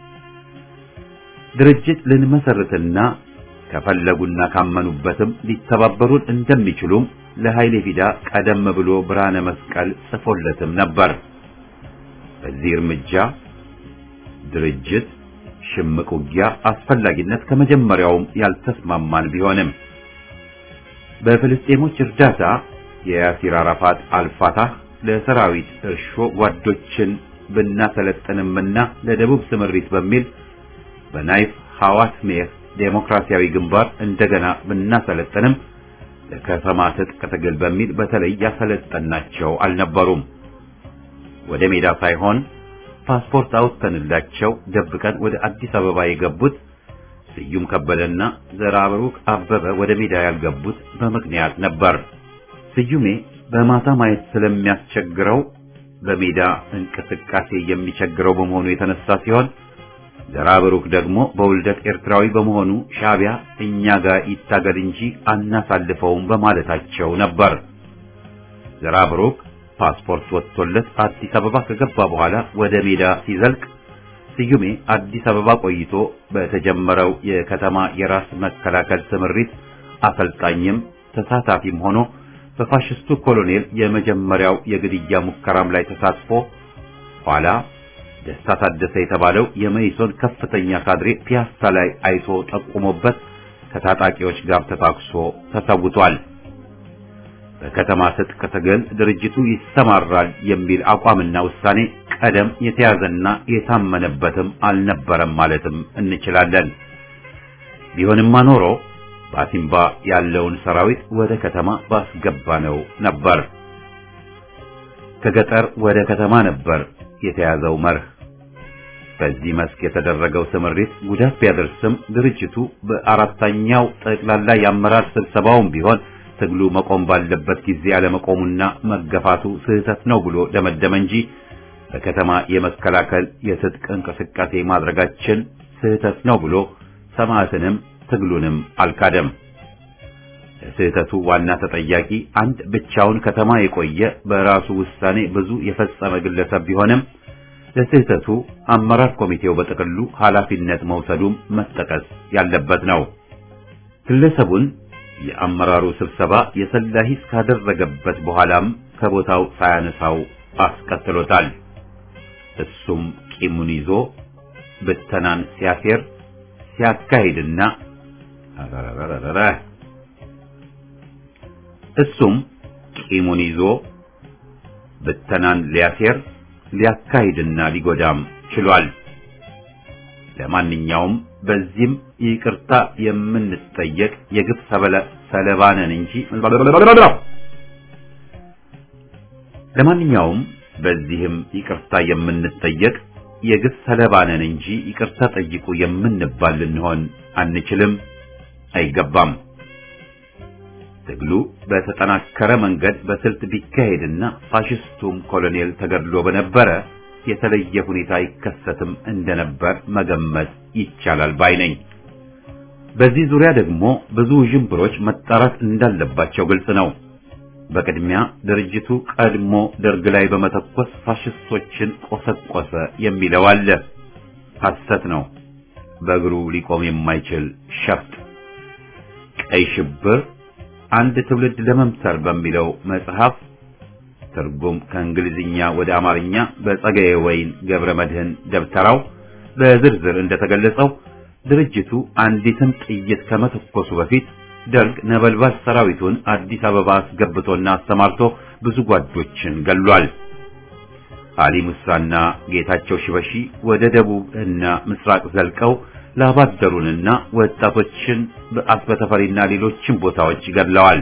ድርጅት ልንመሰርትና ከፈለጉና ካመኑበትም ሊተባበሩን እንደሚችሉም ለኃይሌ ፊዳ ቀደም ብሎ ብርሃነ መስቀል ጽፎለትም ነበር። በዚህ እርምጃ ድርጅት ሽምቅ ውጊያ አስፈላጊነት ከመጀመሪያውም ያልተስማማን ቢሆንም በፍልስጤሞች እርዳታ የያሲር አራፋት አልፋታህ ለሰራዊት እርሾ ጓዶችን ብናሰለጥንምና ለደቡብ ስምሪት በሚል በናይፍ ሐዋት ሜር ዴሞክራሲያዊ ግንባር እንደገና ብናሰለጥንም ለከተማ ትጥቅ ትግል በሚል በተለይ ያሰለጠናቸው አልነበሩም። ወደ ሜዳ ሳይሆን ፓስፖርት አውጥተንላቸው ደብቀን ወደ አዲስ አበባ የገቡት ስዩም ከበደና ዘራብሩክ አበበ ወደ ሜዳ ያልገቡት በምክንያት ነበር። ስዩሜ በማታ ማየት ስለሚያስቸግረው በሜዳ እንቅስቃሴ የሚቸግረው በመሆኑ የተነሳ ሲሆን ዘራብሩክ ደግሞ በውልደት ኤርትራዊ በመሆኑ ሻዕቢያ እኛ ጋር ይታገል እንጂ አናሳልፈውም በማለታቸው ነበር። ዘራብሩክ ፓስፖርት ወጥቶለት አዲስ አበባ ከገባ በኋላ ወደ ሜዳ ሲዘልቅ ስዩሜ አዲስ አበባ ቆይቶ በተጀመረው የከተማ የራስ መከላከል ስምሪት አሰልጣኝም ተሳታፊም ሆኖ በፋሽስቱ ኮሎኔል የመጀመሪያው የግድያ ሙከራም ላይ ተሳትፎ ኋላ ደስታ ታደሰ የተባለው የመይሶን ከፍተኛ ካድሬ ፒያሳ ላይ አይቶ ጠቁሞበት ከታጣቂዎች ጋር ተታኩሶ ተሰውቷል። በከተማ ትጥቅ ትግል ድርጅቱ ይሰማራል የሚል አቋምና ውሳኔ ቀደም የተያዘና የታመነበትም አልነበረም ማለትም እንችላለን። ቢሆንማ ኖሮ በአሲምባ ያለውን ሰራዊት ወደ ከተማ ባስገባነው ነበር። ከገጠር ወደ ከተማ ነበር የተያዘው መርህ። በዚህ መስክ የተደረገው ስምሪት ጉዳት ቢያደርስም ድርጅቱ በአራተኛው ጠቅላላ የአመራር ስብሰባውም ቢሆን ትግሉ መቆም ባለበት ጊዜ አለመቆሙና መገፋቱ ስህተት ነው ብሎ ደመደመ እንጂ በከተማ የመከላከል የትጥቅ እንቅስቃሴ ማድረጋችን ስህተት ነው ብሎ ሰማዕትንም ትግሉንም አልካደም። ለስህተቱ ዋና ተጠያቂ አንድ ብቻውን ከተማ የቆየ በራሱ ውሳኔ ብዙ የፈጸመ ግለሰብ ቢሆንም ለስህተቱ አመራር ኮሚቴው በጥቅሉ ኃላፊነት መውሰዱም መጠቀስ ያለበት ነው። ግለሰቡን የአመራሩ ስብሰባ የሰላ ሂስ ካደረገበት በኋላም ከቦታው ሳያነሳው አስቀጥሎታል። እሱም ቂሙን ይዞ ብተናን ሲያሴር ሲያካሂድና አረረረረረ እሱም ቂሙን ይዞ ብተናን ሊያሴር ሊያካሂድና ሊጎዳም ችሏል። ለማንኛውም በዚህም ይቅርታ የምንጠየቅ የግፍ ሰለባ ነን እንጂ ለማንኛውም በዚህም ይቅርታ የምንጠየቅ የግፍ ሰለባ ነን እንጂ ይቅርታ ጠይቁ የምንባል ልንሆን አንችልም፣ አይገባም። ትግሉ በተጠናከረ መንገድ በስልት ቢካሄድና ፋሽስቱም ኮሎኔል ተገድሎ በነበረ የተለየ ሁኔታ ይከሰትም እንደነበር መገመት ይቻላል ባይ ነኝ። በዚህ ዙሪያ ደግሞ ብዙ ዥንብሮች መጣራት እንዳለባቸው ግልጽ ነው። በቅድሚያ ድርጅቱ ቀድሞ ደርግ ላይ በመተኮስ ፋሽስቶችን ቆሰቆሰ የሚለው አለ። ሐሰት ነው። በእግሩ ሊቆም የማይችል ሸፍጥ። ቀይ ሽብር አንድ ትውልድ ለመምሰር በሚለው መጽሐፍ ትርጉም ከእንግሊዝኛ ወደ አማርኛ በጸጋዬ ወይን ገብረ መድህን ደብተራው በዝርዝር እንደተገለጸው ድርጅቱ አንዲትን ጥይት ከመተኮሱ በፊት ደርግ ነበልባል ሰራዊቱን አዲስ አበባ አስገብቶና አሰማርቶ ብዙ ጓዶችን ገሏል። አሊ ሙሳና ጌታቸው ሽበሺ ወደ ደቡብ እና ምስራቅ ዘልቀው ላባደሩንና ወጣቶችን በአስበተፈሪና ሌሎችን ቦታዎች ገድለዋል።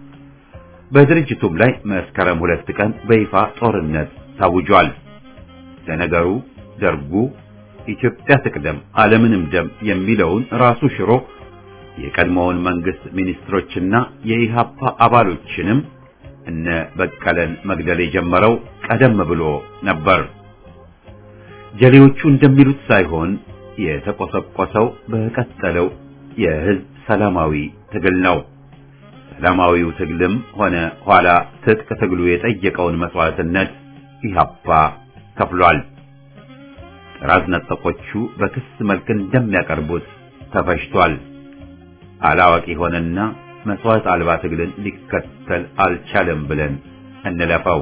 በድርጅቱም ላይ መስከረም ሁለት ቀን በይፋ ጦርነት ታውጇል። ለነገሩ ደርጉ ኢትዮጵያ ትቅደም ዓለምንም ደም የሚለውን ራሱ ሽሮ የቀድሞውን መንግስት ሚኒስትሮችና የኢሃፓ አባሎችንም እነ በቀለን መግደል የጀመረው ቀደም ብሎ ነበር። ጀሌዎቹ እንደሚሉት ሳይሆን የተቆሰቆሰው በቀጠለው የህዝብ ሰላማዊ ትግል ነው። ሰላማዊው ትግልም ሆነ ኋላ ትጥቅ ትግሉ የጠየቀውን መስዋዕትነት ኢሃፓ ከፍሏል። ጥራዝ ነጠቆቹ በክስ መልክ እንደሚያቀርቡት ተፈሽቷል። አላዋቂ ሆነና መስዋዕት አልባ ትግልን ሊከተል አልቻለም ብለን እንለፈው።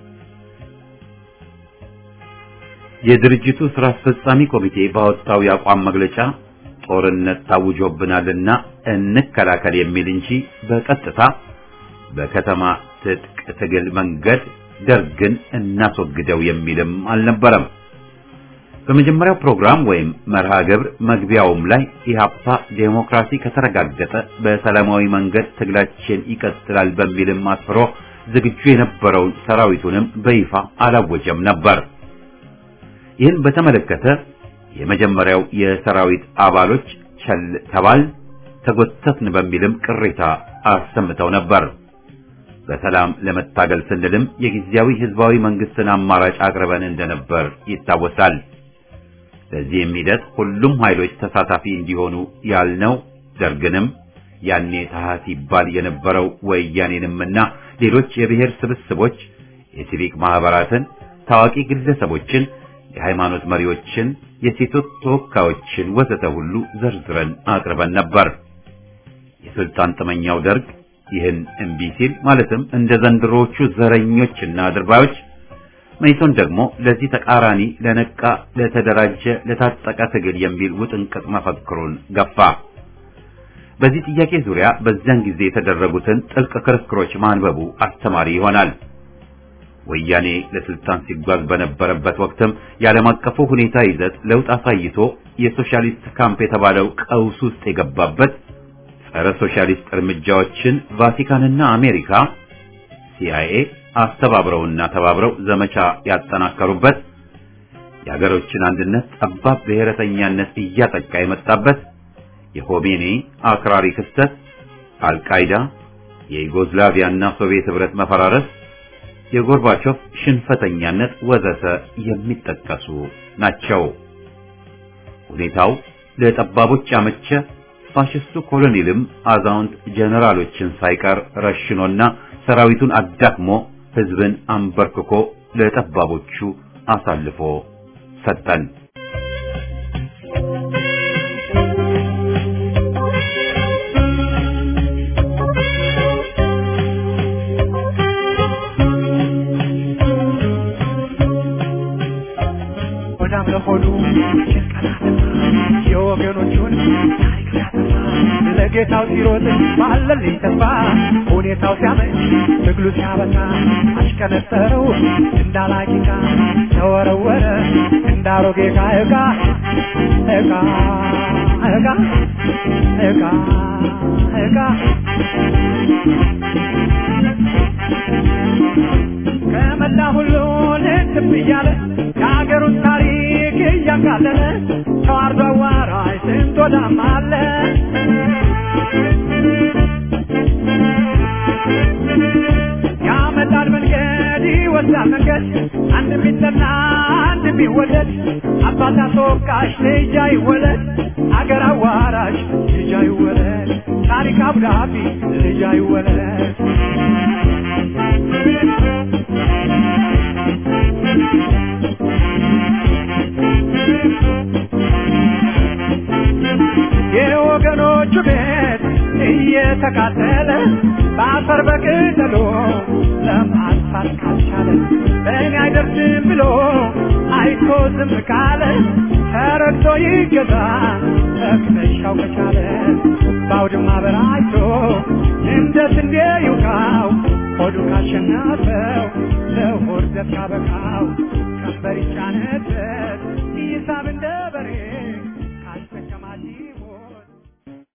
የድርጅቱ ስራ አስፈጻሚ ኮሚቴ ባወጣው የአቋም መግለጫ ጦርነት ታውጆብናልና እንከላከል የሚል እንጂ በቀጥታ በከተማ ትጥቅ ትግል መንገድ ደርግን እናስወግደው የሚልም አልነበረም። በመጀመሪያው ፕሮግራም ወይም መርሃ ግብር መግቢያውም ላይ ኢህአፓ ዴሞክራሲ ከተረጋገጠ በሰላማዊ መንገድ ትግላችን ይቀጥላል በሚልም አስፍሮ ዝግጁ የነበረውን ሰራዊቱንም በይፋ አላወጀም ነበር። ይህን በተመለከተ የመጀመሪያው የሰራዊት አባሎች ቸል ተባል ተጎተትን በሚልም ቅሬታ አሰምተው ነበር። በሰላም ለመታገል ስንልም የጊዜያዊ ህዝባዊ መንግስትን አማራጭ አቅርበን እንደነበር ይታወሳል። ለዚህም ሂደት ሁሉም ኃይሎች ተሳታፊ እንዲሆኑ ያልነው ደርግንም ያኔ ታህት ይባል የነበረው ወያኔንምና ሌሎች የብሔር ስብስቦች፣ የሲቪክ ማህበራትን፣ ታዋቂ ግለሰቦችን፣ የሃይማኖት መሪዎችን፣ የሴቶች ተወካዮችን ወዘተ ሁሉ ዘርዝረን አቅርበን ነበር። የስልጣን ጥመኛው ደርግ ይህን እምቢ ሲል ማለትም እንደ ዘንድሮዎቹ ዘረኞችና አድርባዮች መይሶን ደግሞ ለዚህ ተቃራኒ ለነቃ፣ ለተደራጀ፣ ለታጠቀ ትግል የሚል ውጥንቅጥ መፈክሩን ገፋ። በዚህ ጥያቄ ዙሪያ በዚያን ጊዜ የተደረጉትን ጥልቅ ክርክሮች ማንበቡ አስተማሪ ይሆናል። ወያኔ ለስልጣን ሲጓዝ በነበረበት ወቅትም የዓለም አቀፉ ሁኔታ ይዘት ለውጥ አሳይቶ የሶሻሊስት ካምፕ የተባለው ቀውስ ውስጥ የገባበት ጸረ ሶሻሊስት እርምጃዎችን ቫቲካንና አሜሪካ ሲአይኤ አስተባብረውና ተባብረው ዘመቻ ያጠናከሩበት የሀገሮችን አንድነት ጠባብ ብሔረተኛነት እያጠቃ የመጣበት የሆሜኒ አክራሪ ክስተት፣ አልቃይዳ፣ የዩጎዝላቪያና ሶቪየት ህብረት መፈራረስ፣ የጎርባቾቭ ሽንፈተኛነት ወዘተ የሚጠቀሱ ናቸው። ሁኔታው ለጠባቦች ያመቸ ፋሽስቱ ኮሎኔልም አዛውንት ጀነራሎችን ሳይቀር ረሽኖና ሰራዊቱን አዳክሞ ህዝብን አንበርክኮ ለጠባቦቹ አሳልፎ ሰጠን። ሆዳም ለሆዱ የወገኖቹን ታሪክ ሲያጠፋ ለጌታው ሲሮጥ ባለልኝ ተስፋ ሁኔታው ሲያመች ትግሉ ሲያበቃ አሽቀነጠረው እንዳላቂቃ ተወረወረ እንዳሮጌ ዕቃ ዕቃ ዕቃ ዕቃ ዕቃ ዕቃ ከመላ ሁሉ ልትብ እያለ የሀገሩን ታሪክ እያቃለለ ተዋርዶ አዋራጅ ስንት ወዳም አለ ያመጣል መንገድ ይወስዳል መንገድ አንድ ቢጠላ አንድ ቢወደድ አባት አስወቃሽ ልጅ አይወለድ አገር አዋራሽ ልጅ አይወለድ ታሪክ አብዳቢ ልጅ አይወለድ የወገኖቹ ቤት እየተቃጠለ በአፈር በቅጠሎ ለማጥፋት ካልቻለ እኔ አይደርስም ብሎ አይቶ ዝም ካለ ተረግቶ ይገዛ መክተሻው ከቻለ በአውድማ በራይቶ እንደ ስንዴ ይውቃው ሆዱ ካሸነፈው ለሆድ ዘብ ካበቃው ቀንበር ይጫነበት ይሳብ እንደ በሬ